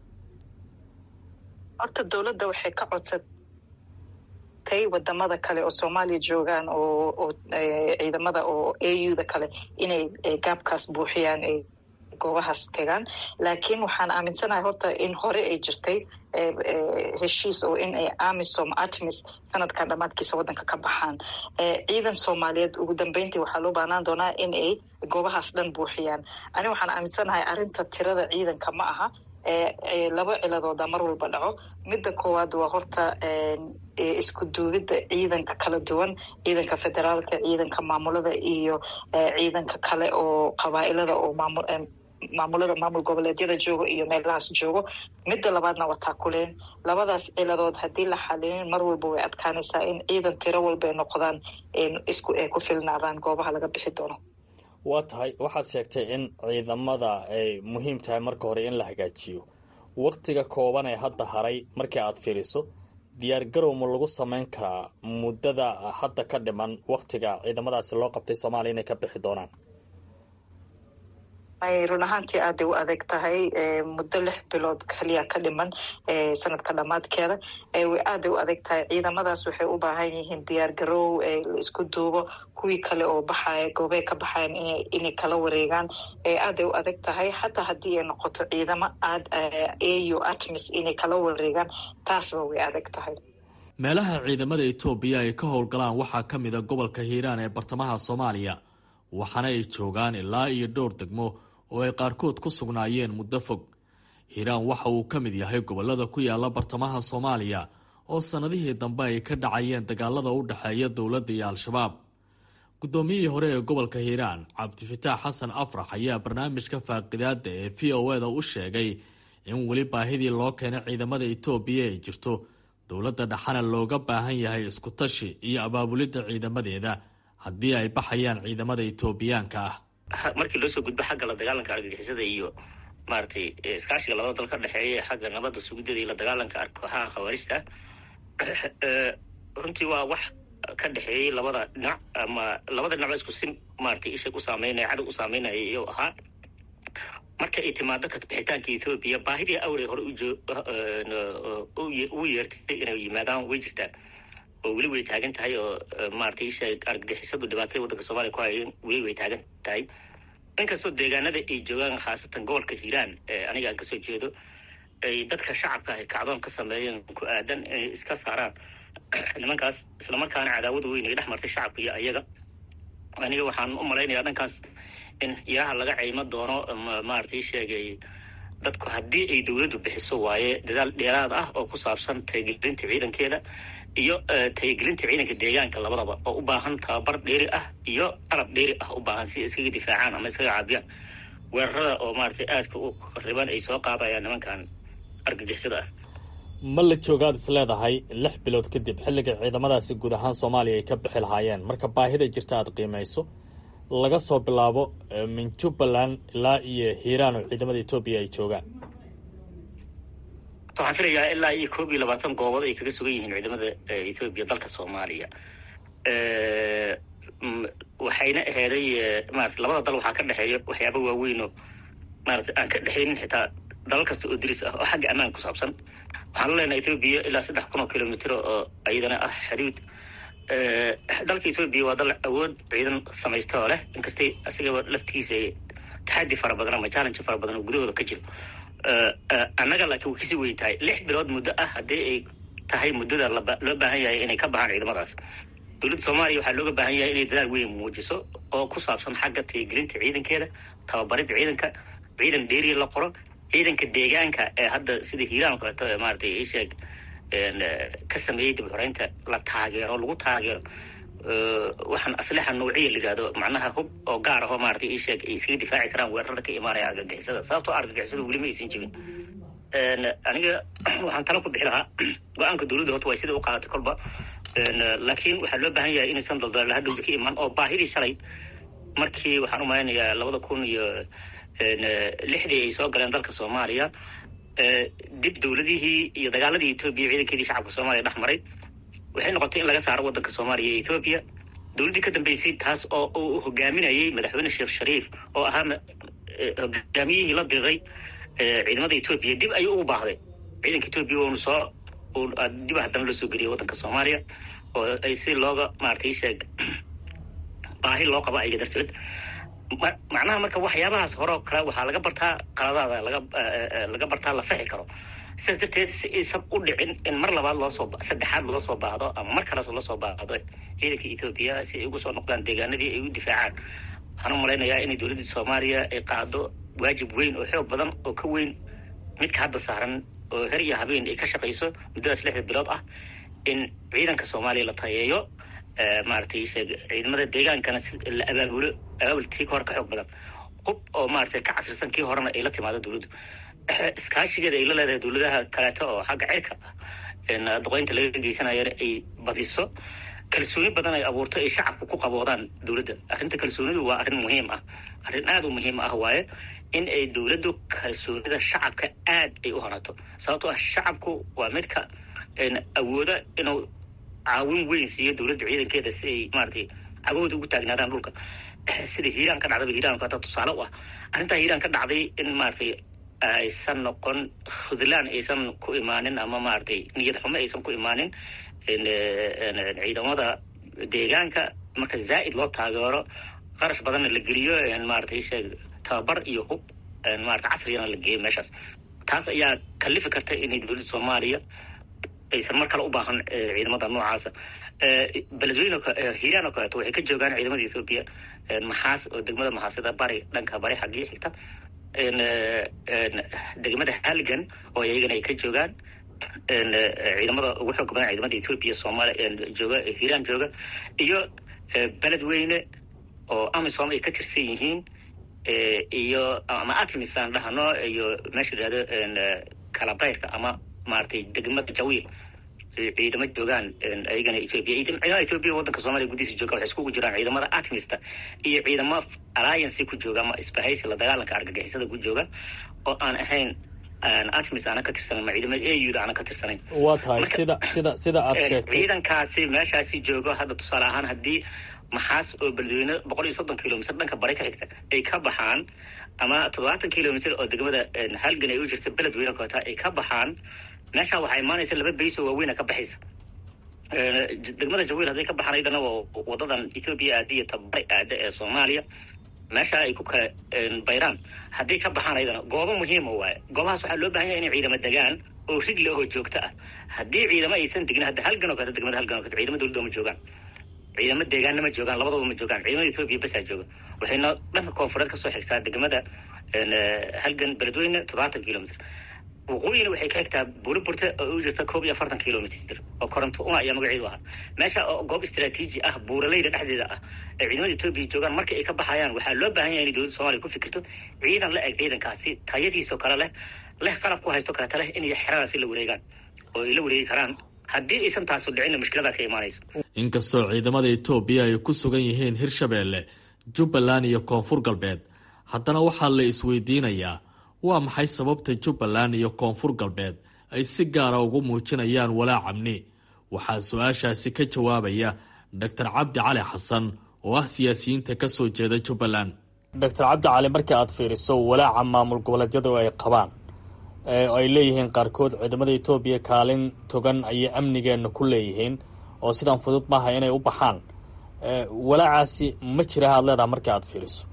horta dowladda waxay ka codsatay wadamada kale oo soomaaliya joogaan oo oo ciidamada oo a u da kale inay gaabkaas buuxiyaan goobahaas tegaan laakiin waxaan aaminsanahay horta in hore ay jirtay heshiis oo in ay amisom atmis sanadkan dhammaadkiisa waddanka ka baxaan ciidan soomaaliyeed ugu dambeyntii waxaa loo baahnaan doonaa in ay goobahaas dhan buuxiyaan ani waxaan aaminsanahay arrinta tirada ciidanka ma aha laba ciladooda mar walba dhaco midda koowaad waa horta isku duubidda ciidanka kala duwan ciidanka federaalka ciidanka maamulada iyo ciidanka kale oo qabaa-ilada oo maamul maamulada maamul goboleedyada joogo iyo meelahaas joogo midda labaadna waa taakuleen labadaas ciladood haddii la xalinin mar walba way adkaanaysaa in ciidan tiro walba ay noqdaan isku ay ku filnaadaan goobaha laga bixi doono waa tahay waxaad sheegtay in ciidamada ay muhiim tahay marka hore in la hagaajiyo waktiga kooban ee hadda haray markii aad fiiriso diyaar garow ma lagu samayn karaa muddada hadda ka dhiman waktiga ciidamadaasi loo qabtay soomaaliya inay ka bixi doonaan run ahaantii aaday u adeeg tahay muddo lix bilood kaliya ka dhiman sanadka dhammaadkeeda aaday u adeeg tahay ciidamadaas waxay u baahan yihiin diyaar garow la isku duubo kuwii kale oo baxaya goobey ka baxayan inay kala wareegaan aaday u adeeg tahay xataa haddii ay noqoto ciidamo aad au atmis inay kala wareegaan taasba way adeeg tahay meelaha ciidamada etoobiya ay ka howlgalaan waxaa ka mid a gobolka hiiraan ee bartamaha soomaaliya waxaana ay joogaan ilaa iyo dhowr degmo oo ay qaarkood ku sugnaayeen muddo fog hiiraan waxa uu ka mid yahay gobollada ku yaala bartamaha soomaaliya oo sannadihii dambe ay ka dhacayeen dagaalada u dhexeeya dowladda iyo al-shabaab guddoomiyihii hore ee gobolka hiiraan cabdifataax xasan afrax ayaa barnaamijka faaqidaada ee v o eda u sheegay in weli baahidii loo keenay ciidamada etoobiya ay jirto dowladda dhexana looga baahan yahay iskutashi iyo abaabulidda ciidamadeeda haddii ay baxayaan ciidamada etoobiyaanka ah markii loo soo gudbo xagga la dagaalanka argagixisada iyo maaragtay iskaashiga labada dal ka dhexeeya xagga nabadda sugidada iyo la dagaalanka kooxaha khawaarijta runtii waa wax ka dhexeeyey labada dhinac ama labada dhinacba isku si maratay isha u saameynaya cadow u saameynaya iyou ahaa marka ay timaado kabixitaanka ethoobiya baahidii awrey hore ugu yeertay inay yimaadaan way jirtaa oo weli way taagan tahay oo maratay isha argagixisadu dhibaatada waddanka soomaliya ku hayeen weli way taagan tahay inkastoo deegaanada ay joogaan khaasatan gobolka hiiraan aniga aan kasoo jeedo ay dadka shacabka ay kacdoon ka sameeyeen ku aadan inay iska saaraan nimankaas islamarkaana cadaawada weyn ay dhex martay shacabka iyo ayaga aniga waxaan u malaynayaa dhankaas in yaraha laga ceymo doono maratay sheegay dadku haddii ay dowladdu bixiso waaye dadaal dheeraad ah oo ku saabsan tayagelinta ciidankeeda iyo tayagelinta ciidanka deegaanka labadaba oo u baahan tababar dheeri ah iyo qalab dheeri ah u baahan si iskaga difaacaan ama iskaga caabiyaan weerarada oo maratay aadka u riban ay soo qaadayaan nimankan argagixisada ah ma la joogaad is leedahay lix bilood kadib xilliga ciidamadaasi guud ahaan soomaaliya ay ka bixi lahaayeen marka baahida jirta aada qiimayso laga soo bilaabo min jubbaland ilaa iyo hiiraan oo ciidamada etoobiya ay joogaan waxaan filayaa ilaa iyo koob iyo labaatan goobood ay kaga sugan yihiin ciidamada ethoobiya dalka soomaaliya waxayna aheeday maarata labada dal waxaa ka dhexeeya waxyaaba waaweynoo maarata aan ka dhexaynin xitaa dalal kasta oo diris ah oo xagga ammaan ku saabsan waxaan la leenahay ethoobiya ilaa saddex kun oo kilomitr oo iyadana ah xaduud dalka ethoobiya waa dal awood ciidan samaysta oo leh inkastay asigaba laftigiisa taxadi fara badan ama challenge fara badan oo gudahooda ka jiro annaga laakiin way kasii weyn tahay lix bilood muddo ah haddii ay tahay muddada loo baahan yahay inay ka baxaan ciidamadaas dowladda soomaaliya waxaa looga baahan yahay inay dadaal weyn muujiso oo ku saabsan xagga tayagelinta ciidankeeda tababaridda ciidanka ciidan dheeriya la qoro ciidanka deegaanka ee hadda sida hiiraan kaleeto ee maratay isheeg ka sameeyey dib xoreynta la taageero lagu taageero waxaan aslixa nawciya la yidhahdo macnaha hub oo gaar ahoo maratay isheeg ay iskaga difaaci karaan weerarada ka imaanaya argagixisada sababtoo argagixisada weli ma aysan jibin aniga waxaan tala ku bixi lahaa go-aanka dowladda horta way sida u qaadatay kolba laakiin waxaa loo baahan yahay inaysan daldalala hadhowda ka imaan oo baahidii shalay markii waxaan u malaynayaa labada kun iyo lixdii ay soo galeen dalka soomaaliya dib dowladihii iyo dagaaladii etoobiya ciidankeedii shacabka soomaaliya dhex maray waxay noqotay in laga saaro waddanka soomaaliya iyo etoobiya dowladdii ka dambeysay taas oo uu hogaaminayay madaxweyne sheekh shariif oo ahaa hogaamiyihii la diray ciidamada etoobiya dib ayuu ugu baahday ciidanka etoobiya uunu soo dib haddana loo soo geliyay waddanka soomaaliya oo ay si looga maratay sheeg baahi loo qabo ayaga darteed macnaha marka waxyaabahaas horeo kale waxaa laga bartaa qaladaada laga laga bartaa la saxi karo sidaas darteed si aysan u dhicin in mar labaad loosoo saddexaad loo soo baahdo ama mar kaleas loo soo baahdo ciidanka ethoobiya si ay ugu soo noqdaan deegaanadii ay u difaacaan waxaan u malaynayaa inay dowladda soomaaliya ay qaado waajib weyn oo xoog badan oo ka weyn midka hadda saaran oo her iyo habeen ay ka shaqayso muddadaas lixda bilood ah in ciidanka soomaaliya la tayeeyo maaragtay ciidamada deegaankana la abaabulo abaabul tii hore ka xoog badan hub oo maaragtay ka casrisan kii horena ay la timaado dowladdu iskaashigeeda ay la leedahay dowladaha kaleeto oo xagga cirka ah duqeynta laga geysanayana ay badiso kalsooni badan ay abuurto ay shacabku ku qaboodaan dowladda arrinta kalsoonidu waa arrin muhiim ah arrin aada u muhiim ah waaye in ay dowladdu kalsoonida shacabka aad ay u horato sababtoo ah shacabku waa midka awooda inuu caawin weyn siiyo dowladda ciidankeeda si ay maratay cagahooda ugu taagnaadaan dhulka sida hiiraan ka dhacdaba hiiraan hata tusaale u ah arrintaa hiiraan ka dhacday in maratay aysan noqon khudlaan aysan ku imaanin ama maratay niyad xumo aysan ku imaanin ciidamada deegaanka marka zaa'id loo taageero qarash badanna la geliyo maratay sheeg tababar iyo hub marata casrigana la geeyo meeshaas taas ayaa kalifi karta inay dowladda soomaaliya aysan mar kale u baahan ciidamada noocaasa beledweyne hiiraan oo kaleeto waxay ka joogaan ciidamada ethoobiya maxaas oo degmada maxaasida bari dhanka bari xaggii xigta degmada halgan oo iyagana ay ka joogaan ciidamada ugu xoog badan ciidamada ethoobiya soomaaliya jooga hiiraan jooga iyo beledweyne oo amisom ay ka tirsan yihiin iyo ama atmis aan dhahano iyo meesha yidhahdo kalabayrka ama maratay degmada jawiil ciidamo joogaan ayagana ethoobia ciidamada ethoobiya waddanka soomaliya gudihiisa jooga waxay iskugu jiraan ciidamada atmista iyo ciidamo alliance ku jooga ama isbahaysi la dagaalanka argagixisada ku jooga oo aan ahayn atmis aana ka tirsanayn ma ciidamada auda aana ka tirsanayn waa tahay sida sida sida aad sheegtay ciidankaasi meeshaasi joogo hadda tusaale ahaan haddii maxaas oo beledweyne boqol iyo soddon kilomitr dhanka bari ka xigta ay ka baxaan ama toddobaatan kilomitr oo degmada halgan ay u jirta beledweyne koota ay ka baxaan meeshaa waxaa imaanaysa laba bays oo waaweyna ka baxaysa degmada jawiil hadday ka baxaan aydana waa wadadan ethoobiya aada iyo tabari aada ee soomaaliya meesha ay ku kala bayraan hadday ka baxaan aydana goobo muhiima waaye goobahaas waxaa loo bahan yahay inay ciidamo degaan oo rigle oo joogto ah haddii ciidamo aysan degin hadda halgan oo kaleto degmada halgan o kaleto ciidamo dowladda ma joogaan ciidamo deegaanna ma joogaan labadaba ma joogaan ciidamada ethoobiya basaa jooga waxayna dhanka koonfureed kasoo xigtaa degmada halgan beledweyne toddobaatan kilomitr waqooyina waxay ka xigtaa buuriburte oo u jirta koob iyo afartan kilomitr oo koronto una ayaa magaceedu ahaa meesha oo goob istraatiiji ah buuraleyda dhexdeeda ah ee ciidamada etoobiya joogaan marka ay ka baxayaan waxaa loo baahan yahay inay dowladda soomaliya ku fikirto ciidan la eg ciidankaasi tayadiisoo kale leh leh qalab ku haysto kaleeta leh inay xeradaasi la wareegaan oo ay la wareegi karaan haddii aysan taasu dhicinna mushkiladaa ka imaanaysa inkastoo ciidamada etoobiya ay ku sugan yihiin hirshabeelle jubbaland iyo koonfur galbeed haddana waxaa la isweydiinayaa waa maxay sababta jubbaland iyo koonfur galbeed ay si gaara ugu muujinayaan walaac amni waxaa su-aashaasi ka jawaabaya doctor cabdi cali xasan oo ah siyaasiyiinta ka soo jeeda jubbaland doctor cabdi cali markii aad fiiriso walaaca maamul goboleedyadu ay qabaan ay leeyihiin qaarkood ciidamada etoobiya kaalin togan ayay amnigeenna ku leeyihiin oo sidaan fudud maaha inay u baxaan walaacaasi ma jira aad leedaha markii aad fiiriso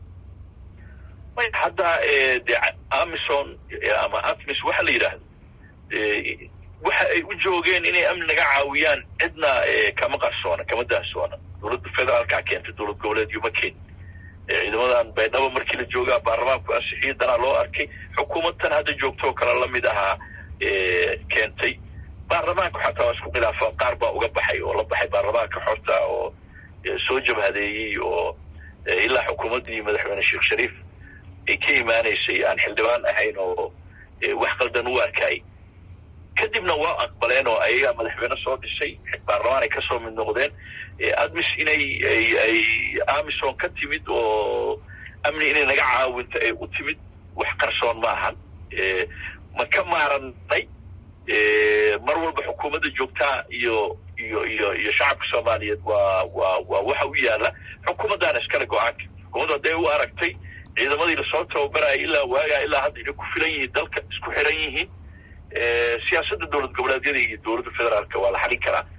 hadda de amison ama atmis waxa la yidhaahdo waxa ay u joogeen inay amni naga caawiyaan cidna kama qarsoona kama daahsoona dowladda federaalkaa keentay dowlad goboleedyo ma keen ciidamadan baydhabo markii la joogaa baarlamaanku ansixiyay danaa loo arkay xukuumadtan hadda joogtoo kale lamid ahaa keentay baarlamaanku xataa waa isku khilaafaan qaar baa uga baxay oo la baxay baarlamaanka xorta oo soo jabhadeeyey oo ilaa xukuumaddii madaxweyne sheekh shariif ay ka imaanaysay aan xildhibaan ahayn oo wax qaldan u arkay kadibna waa aqbaleen oo ayagaa madaxweyne soo dhisay baarlamaan ay kasoo mid noqdeen admis inay ay amison ka timid oo amni inay naga caawinto ay u timid wax qarsoon ma ahan ma ka maaranay mar walba xukuumadda joogtaa iyo iyo iyo iyo shacabka soomaaliyeed waa waa waa waxa u yaala xukuumaddaana iskale go-aanka xukuumadda hadday u aragtay ciidamadii lasoo tababaraya ilaa waagaa ilaa hadda inay ku filan yihiin dalka isku xiran yihiin siyaasadda dowlad goboleedyada iyo dowladda federaalka waa la xalin karaa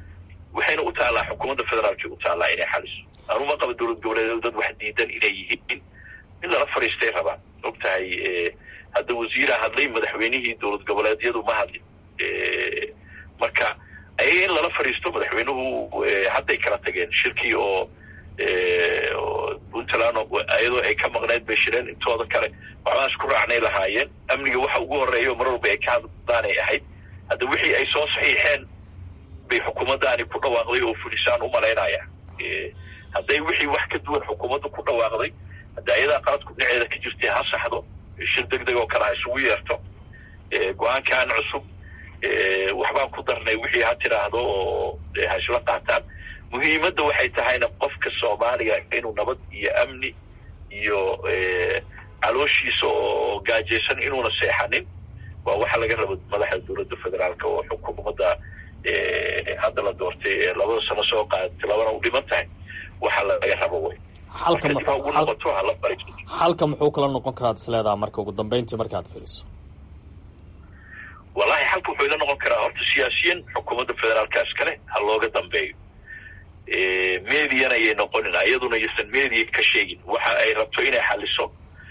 waxayna u taallaa xukuumadda federaalka u taallaa inay xaliso anuma qaba dowlad goboleed dad wax diidan inay yihiin in lala fadhiistay rabaan og tahay hadda wasiira hadlay madaxweynihii dowlad goboleedyadu ma hadlin marka ayaga in lala fadhiisto madaxweynuhu hadday kala tageen shirkii oo puntland iyadoo ay ka maqneyd bay shireen intooda kale waxbaan isku raacnay lahaayeen amniga waxa ugu horeeya mar walba ay ka hadlaanay ahayd hadda wixii ay soo saxiixeen bay xukuumaddaani ku dhawaaqday oo fulisaan u malaynaya hadday wixii wax ka duwan xukuumadda ku dhawaaqday hadda ayadaa qaladku dhinaceeda ka jirtay ha saxdo shir deg deg oo kale ha isugu yeerto go-aankan cusub waxbaan ku darnay wixii ha tiraahdo oo ha isla qaataan muhiimadda waxay tahayna qofka soomaaliga inuu nabad iyo amni iyo calooshiisa oo gaajaysan inuuna seexanin waa waxa laga rabo madaxda dowladda federaalka oo xukuumadda hadda la doortay ee labada sano soo qaadatay labana u dhiman tahay waxa laga rabo wey xalka ugu noqoto hala bari xalka muxuu kala noqon karaad isleedaha marka ugu dambeyntii markaad fiiriso wallahi xalka wuxuu ila noqon karaa horta siyaasiyiin xukuumadda federaalka iskale ha looga dambeeyo mediana ayay noqonin iyaduna ysan media ka sheegin waxa ay rabto inay xaliso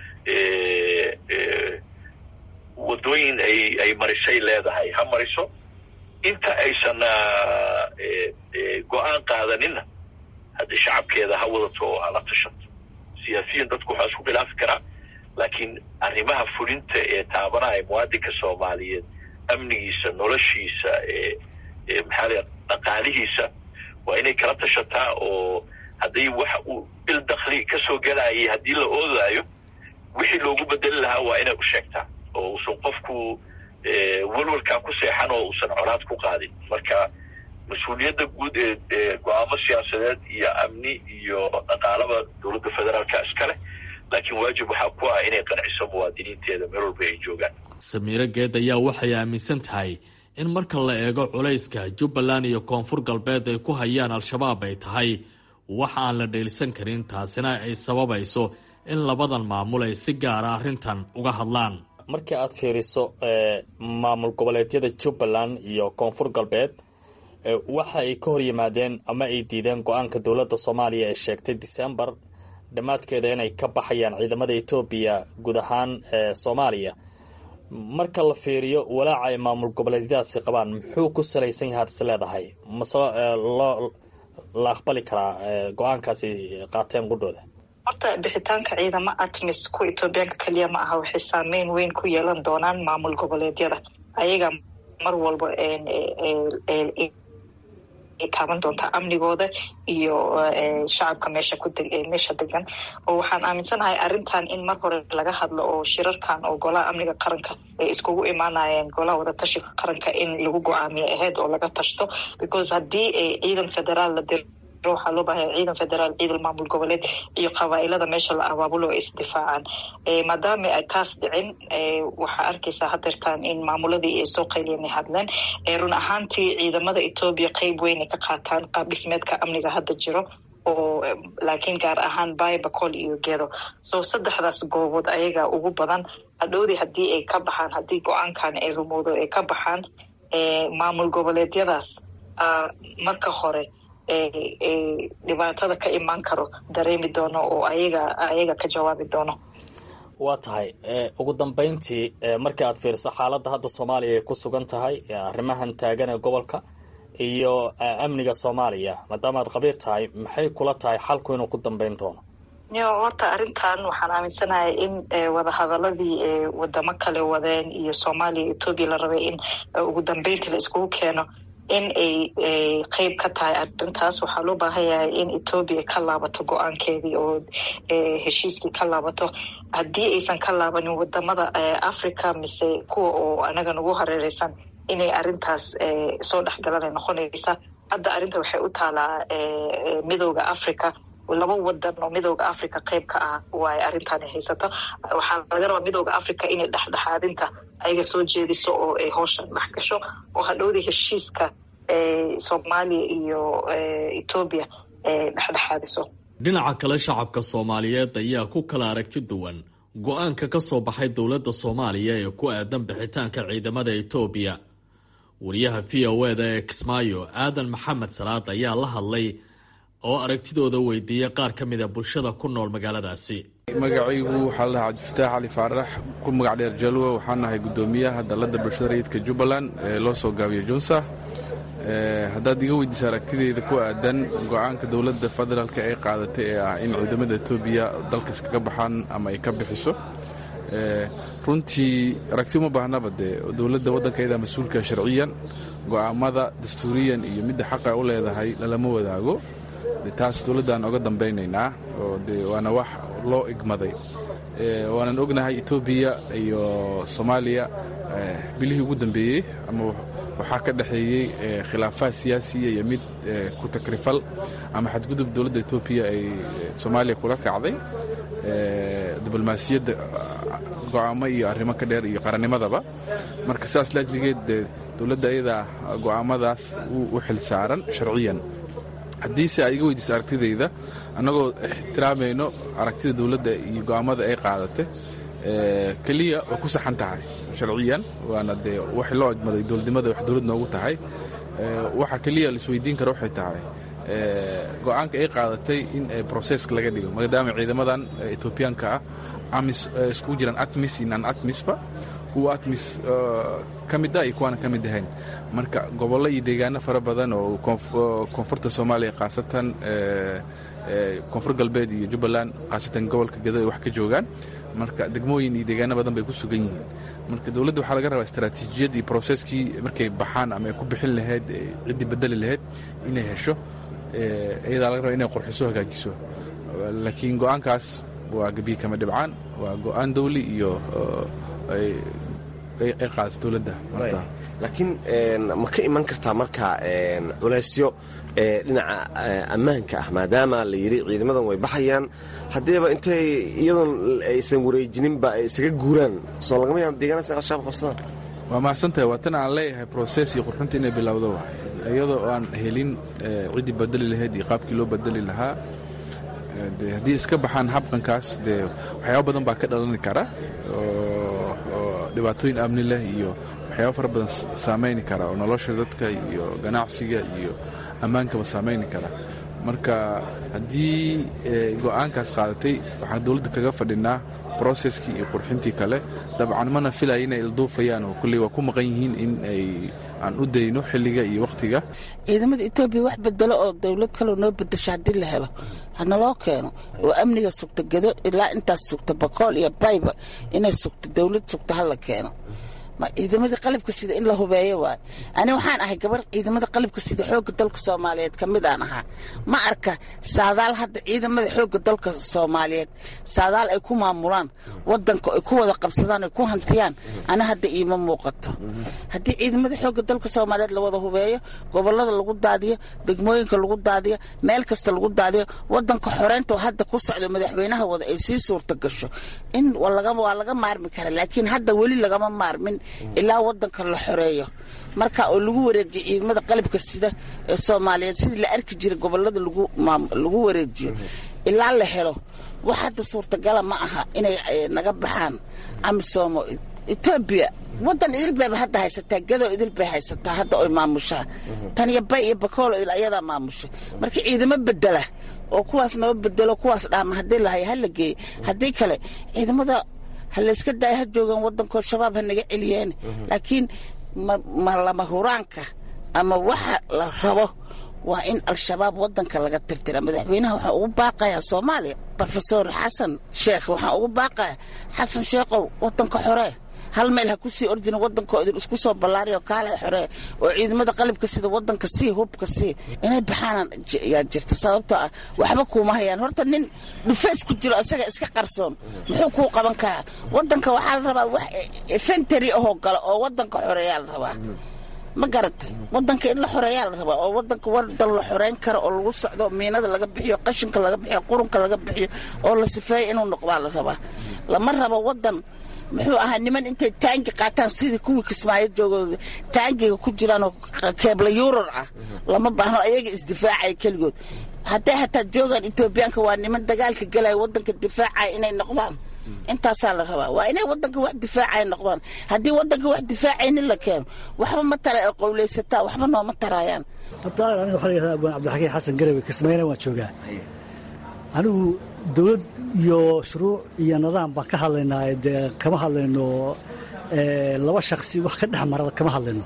wadooyin ay ay marisay leedahay ha mariso inta aysan go-aan qaadanina hadda shacabkeeda ha wadato oo hala tashato siyaasiyiin dadku waxaa isku khilaafi karaa laakiin arrimaha fulinta ee taabanaya muwaadinka soomaaliyeed amnigiisa noloshiisa maxaa la dhaqaalihiisa waa inay kala tashataa oo hadday wax uu il dakli kasoo gelayay haddii la oodaayo wixii loogu bedeli lahaa waa inay u sheegtaa oo uusan qofku welwalkaa ku seexan oo uusan colaad ku qaadin marka mas-uuliyadda guud ee go-aamo siyaasadeed iyo amni iyo dhaqaalaba dowladda federaalka iskale laakiin waajib waxaa ku ah inay qanciso muwaadiniinteeda meel walba ay joogaan samiiro geed ayaa waxay aaminsan tahay in marka la eego culayska jubbaland iyo koonfur galbeed ay ku hayaan al-shabaab ay tahay wax aan la dheelisan karin taasina ay sababayso in labadan maamul ay si gaara arrintan uga hadlaan markii aad fiiriso maamul goboleedyada jubbaland iyo koonfur galbeed waxa ay ka hor yimaadeen ama ay diideen go-aanka dowladda soomaaliya ee sheegtay decembar dhammaadkeeda inay ka baxayaan ciidamada etoobiya guud ahaan soomaaliya marka la fiiriyo walaaca ay maamul goboleedyadaasi qabaan muxuu ku salaysan yahay ad is leedahay mase loo la aqbali karaa go-aankaasi qaateen qudhooda horta bixitaanka ciidamo atmis ku etoobiyaanka keliya ma aha waxay saameyn weyn ku yeelan doonaan maamul goboleedyada ayaga mar walba taaban doontaa amnigooda iyo shacabka meesha ku meesha degan oo waxaan aaminsanahay arrintan in mar hore laga hadlo oo shirarkan oo golaha amniga qaranka ay iskugu imaanayeen golaha wadatashiga qaranka in lagu go-aamiyo aheyd oo laga tashto because haddii ciidan federaal la diro waxaa loo baahaya ciidan federaal ciidan maamul goboleed iyo qabaailada meesha la abaabulo ay isdifaacaan maadaama ay taas dhicin waxaa arkaysaa hadeertaan in maamuladii ay soo qayliyeen ay hadleen run ahaantii ciidamada etoobiya qeyb weyn ay ka qaataan qaab dhismeedka amniga hadda jiro oo laakiin gaar ahaan baybacol iyo gedo so saddexdaas goobood ayaga ugu badan hadhowdii haddii ay ka baxaan haddii go-aankan ay rumowdo ay ka baxaan maamul goboleedyadaas marka hore dhibaatada ka imaan karo dareemi doono oo ayaga ayaga ka jawaabi doono waa tahay ugu dambeyntii markii aad fiiriso xaaladda hadda soomaaliya ay ku sugan tahay arrimahan taagan ee gobolka iyo amniga soomaaliya maadaama aad khabiir tahay maxay kula tahay xalku inuu ku dambeyn doono yo horta arrintan waxaan aaminsanahay in wadahadaladii wadamo kale wadeen iyo soomaaliya etoobiya la rabay in ugu dambeyntii la iskugu keeno in ay qeyb ka tahay arrintaas waxaa loo baahan yahay in etoobiya ka laabato go-aankeedii oo heshiiskii ka laabato haddii aysan ka laabanin wadamada africa mise kuwa oo anaga nagu hareereysan inay arrintaas soo dhexgalanay noqonaysa hadda arrinta waxay u taalaa midooda africa laba wadan oo midooda africa qeyb ka ah waay arrintan haysato waxaa laga rabaa midooda africa inay dhexdhexaadinta ayaga soo jeediso oo ay hooshan dhex gasho oo hadhowdii heshiiska soomaaliya iyo etoobiya dhexdhexaadiso dhinaca kale shacabka soomaaliyeed ayaa ku kala aragti duwan go-aanka ka soo baxay dowladda soomaaliya ee ku aadan bixitaanka ciidamada etoobiya wariyaha v o eda ee kismaayo aadan maxamed salaad ayaa la hadlay oo aragtidooda weydiiyey qaar ka mida bulshada ku nool magaaladaasi magacaygu waxaa la dhahaa cabdifataax cali faarax ku magac dheer jalwe waxaan nahay guddoomiyaha dalladda bulshada rayidka jubbaland ee loo soo gaabiyo junsa haddaad iga weydiisa aragtideyda ku aadan go-aanka dowladda federaalk ee qaadatay ee ah in ciidamada etoobiya dalka iskaga baxaan ama ay ka bixiso runtii aragti uma baahnaba dee dowladda waddankayada mas-uulka sharciyan go'aamada dastuuriyan iyo midda xaqa u leedahay lalama wadaago de taas dowladdaan oga dambaynaynaa oo de waana wax loo igmaday waanan ognahay etoobiya iyo soomaaliya bilihii ugu dambeeyey ama waxaa ka dhexeeyey khilaafaad siyaasiya iyo mid ku takrifal ama xadgudub dowladda etoobiya ay soomaaliya kula kacday diblomaasiyadda go'aamo iyo arrimo ka dheer iyo qarannimadaba marka sidaas laajligeed dee dowladda ayadaa go'aamadaas u xil saaran sharciyan haddiise aad iga weydiisa aragtidayda annagoo ixtiraamayno aragtida dowladda iyo go'aamada ay qaadatay keliya way ku saxan tahay sharciyan waana dee wax loo egmaday dowladnimada wax dowlad noogu tahay waxa keliya laisweydiin kara waxay tahay go'aanka ay qaadatay in broseska laga dhigo maadaama ciidamadan etoobiyaanka ah amis iskugu jiraan atmis iyo nan atmisba kuwa atmis ka mid ah iyo kuwaana ka mid ahayn marka gobollo iyo deegaano fara badan oo koonfurta soomaaliya khaasatan koonfur galbeed iyo jubbaland khaasatan gobolka gado ay wax ka joogaan marka degmooyin iyo deegaano badan bay ku sugan yihiin marka dowladda waxaa laga rabaa istaraatiijiyad iyo broseskii markay baxaan ama ay ku bixin lahayd ciddii bedeli lahayd inay hesho iyadaa laga raba inay qurxiso hagaajiso laakiin go'aankaas waa gebiye kama dhibcaan waa go'aan dawli iyo ay qaadato dowladda laakiin ma ka iman kartaa marka culaysyo dhinaca ammaanka ah maadaama la yidhi ciidamadan way baxayaan haddiiba intay iyadoon aysan wareejininba ay isaga guuraan soo lagama yaabo deegaanaas al-shabaab qabsadaan waa mahadsantahay waa tan aan leeyahay broses iyo qurxinta inay bilowdo waay iyadoo aan helin ciddii badeli lahayd iyo qaabkii loo badeli lahaa de haddii iska baxaan habqankaas dee waxyaaba badan baa ka dhalani kara oo dhibaatooyin amni leh iyo waxyaaba fara badan saamayni kara oo nolosha dadka iyo ganacsiga iyo ammaankaba saamayni kara marka haddii go'aankaas qaadatay waxaan dowladda kaga fadhinaa broseskii iyo qurxintii kale dabcan mana filaya inay ilduufayaan oo kulley waa ku maqan yihiin in ay aan u dayno xilliga iyo wakhtiga ciidamada etoobiya wax bedelo oo dowlad kaloo noo bedesho haddii la helo hanaloo keeno oo amniga sugta gedo ilaa intaas sugta bakool iyo bayba inay sugto dowlad sugta hala keeno ciidamada qalabka sida in la hubeeyo waay ani waxaan ahay gabar ciidamada qalabka sida xooga dalka soomaaliyeed ka mid aan ahaa ma arka saadaal hadda ciidamada xooga dalka soomaaliyeed saadaal ay ku maamulaan wadanka ay ku wada qabsadaan ay ku hantiyaan ani hadda iima muuqato haddii ciidamada xooga dalka soomaaliyeed la wada hubeeyo gobolada lagu daadiyo degmooyinka lagu daadiyo meel kasta lagu daadiyo wadanka xoreynta hadda ku socdo madaxweynaha wada ay sii suurta gasho in waa laga maarmi kara laakiin hadda weli lagama maarmin ilaa wadanka la xoreeyo marka oo lagu wareejiyo ciidamada qalabka sida ee soomaaliyeed sidii la arki jiray gobolada lagu wareejiyo ilaa la helo wax hadda suurtagala ma aha inay naga baxaan amisomo etoobiya wadan idil bayba hadda haysataa gadoo idil bay haysataa hadda oy maamushaa tan iyo bay iyo bakoolo idil ayadaa maamusha marka ciidamo bedela oo kuwaas naba bedelo kuwaas dhaama haddii lahay hala geeye haddii kale ciidamada ha layska daaya ha joogaan wadankood shabaab ha naga celiyeen laakiin ma lama huraanka ama waxa la rabo waa in al-shabaab wadanka laga tirtira madaxweynaha waxaa ugu baaqayaa soomaaliya rofesor xasan sheekh waxaa ugu baaqaya xasan sheekhow wadanka xoree hal meel ha ku sii ordina wadankoodin isku soo ballaariyo kaala xoree oo ciidamada qalabka sida wadanka sii hubka sii inay baxaanaan yaa jirta sababtoo ah waxba kuuma hayaan horta nin dhufeys ku jiro isaga iska qarsoon muxuu kuu qaban karaa wadanka waxaa la rabaa wax fentary ahoo gala oo wadanka xoreeyaa la rabaa ma garatay wadanka in la xoreeyaa la rabaa oo wadanka wadan la xoreyn karo oo lagu socdo miinada laga bixiyo qashinka laga bixiyo qurunka laga bixiyo oo la sifeeyo inuu noqdaa la rabaa lama rabo wadan muxuu ahaa niman intay taangi qaataan sidii kuwii kismaayo joogooda taangiga ku jiraanoo keebla yuurar ah lama baahno ayaga isdifaacaya keligood hadday hataa joogaan etoobiyaanka waa niman dagaalka galaya wadanka difaacaya inay noqdaan intaasaa la rabaa waa inay wadanka wax difaacay noqdaan haddii wadanka wax difaacaynin la keeno waxba ma tara ee qowlaysataa waxba nooma tarayaan hadda aniga waxaa layihahdaa abaan cabdixakiin xasan garawe kismaayana waan joogaa anigu dowlad iyo shuruuc iyo nidaam baan ka hadlaynaa dee kama hadlayno laba shaksi wax ka dhex mara kama hadlayno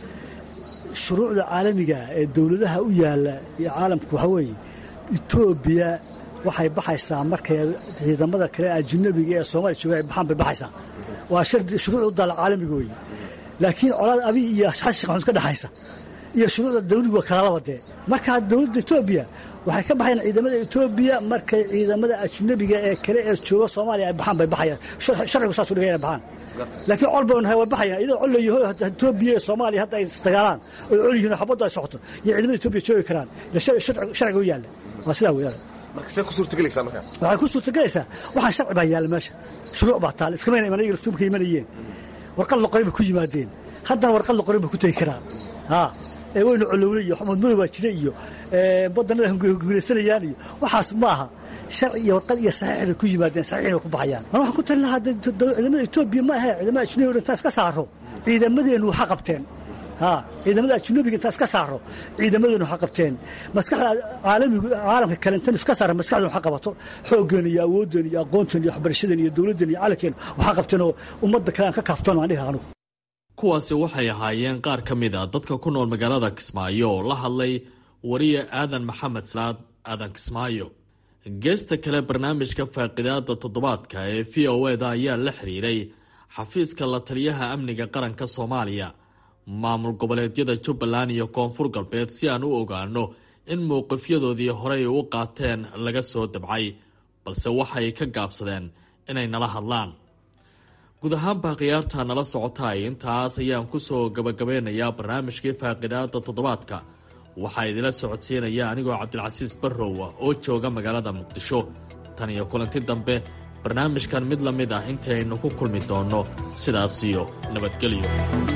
shuruucda caalamiga ee dowladaha u yaalla iyo caalamku waxaa weeye etoobiya waxay baxaysaa markay ciidamada kale ajnabiga ee soomaaliya jooga ay baxaan bay baxaysaa waa shuruuc u daala caalamiga weeye laakiin colaad abiy iyo xashik maxamuud ka dhexaysa iyo shuruucda dawligu waa kalaalaba dee markaa dowladda etoobiya waxay ka baxayaan ciidamada etoobiya markay ciidamada ajnabiga ee kale ee jooga soomaaliya ay baxaan bay baxayaan sharcigu saasu dhigay inay baxaan laakiin col bay nahay way baxayaan iyadoo col leeyaho etoobiya iyo soomaaliya hadda ay isdagaalaan oo col yihiin oo xabaddu ay socoto iyo ciidamada etoobiya joogi karaan sharciga u yaalla waa sidaa weeyaan markasee ku suurtagelaysaa markaa waxay ku suurtagelaysaa waxaan sharci baa yaalla meesha shuruuc baa taal iskamayna iman iyaga laftuumka imanayeen warqad la qoray bay ku yimaadeen haddana warqad la qoray bay ku tegi karaan haa ee weynu colowle iyo xamuudmada waa jire iyo badanada hunguraysanayaan iyo waxaas ma aha sharci iyo warqad iyo saxiix bay ku yimaadeen saxiixna ku baxayaan man waxaan ku tali lahaa ciidamada etoobiya ma ahe ciidamada ajnabiga intaa iska saaro ciidamadeennu waxa qabteen haa ciidamada ajnabiga intaa iska saaro ciidamadeenu waxa qabteen maskaxda caalamigu caalamka kale intan iska saara maskaxdeen waxa qabato xooggeena iyo awooddeena iyo aqoonteena iyo waxbarashadeena iyo dowladdeena iyo calankeena waxa qabteen oo ummadda kale aan ka kaaftoon aan dhihi anugu kuwaasi waxay ahaayeen qaar ka mid a dadka ku nool magaalada kismaayo oo la hadlay wariye aadan maxamed salaad aadan kismaayo geesta kale barnaamijka faaqidaada toddobaadka ee v o eda ayaa la xiriiray xafiiska la taliyaha amniga qaranka soomaaliya maamul goboleedyada jubbaland iyo koonfur galbeed si aan u ogaano in mowqifyadoodii horey u qaateen laga soo dabcay balse waxay ka gaabsadeen inay nala hadlaan guud ahaanbaa khiyaarta nala socotay intaas ayaan kusoo gabagabeynayaa barnaamijkii faaqidaada toddobaadka waxaa idila socodsiinaya anigoo cabdilcasiis barrowa oo jooga magaalada muqdisho tan iyo kulanti dambe barnaamijkan mid la mid ah intaynu ku kulmi doonno sidaasiyo nabadgelyo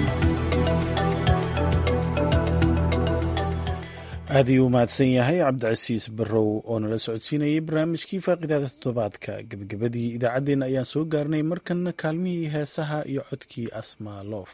aad ayuu u mahadsan yahay cabdicasiis barrow oo nala socodsiinayay barnaamijkii faaqidaada toddobaadka gebagabadii idaacaddeenna ayaan soo gaarnay markanna kaalmihii heesaha iyo codkii asmaa loof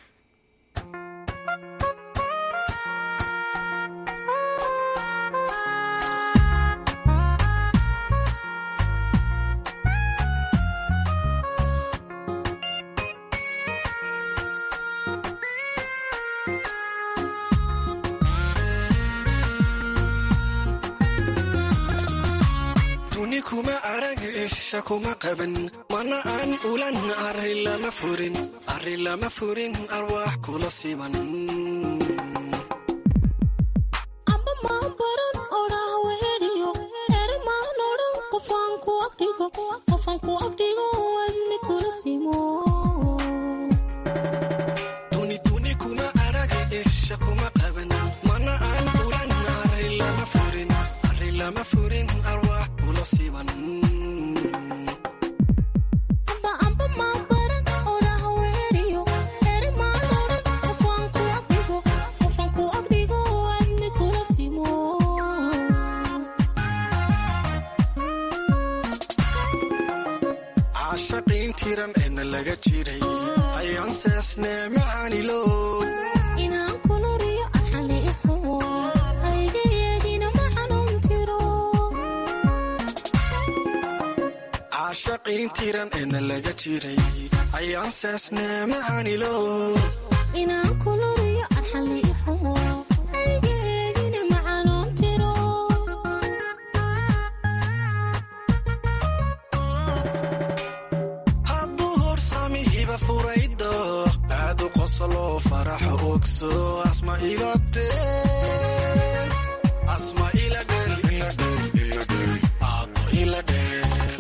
kuma arag isha kuma qaban mana aan ulan arri lama furin arri lama furin arwaax kula siman duniduni kuma arag isha kuma qaban mana aan ulan arri lama furin arri lama furin arwaax kula siman caashaqiin tiran eedna laga jiray ayaan seesnee macaanilo caashaqiin tiran eedna laga jiray ayaan seesnee macaanilo hadduu horsami hiba furaydo aadu qoslo faraxa ogso asma iladheel asma iladheel iladheel iladheel aado iladheel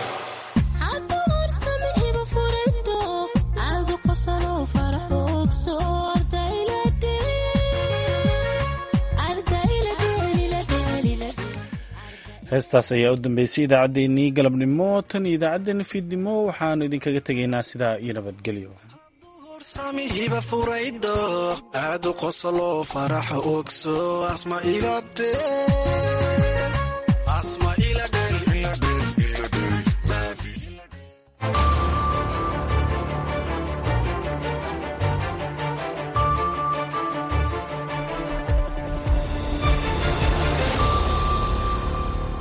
heestaas ayaa u dambeysay idaacaddeenii galabnimo tan iyo idaacaddeenna fiidnimo waxaanu idinkaga tegaynaa sidaa iyo nabadgelyo horsami hiba furaydo aadu qoslo faraxa ogso asma iladheel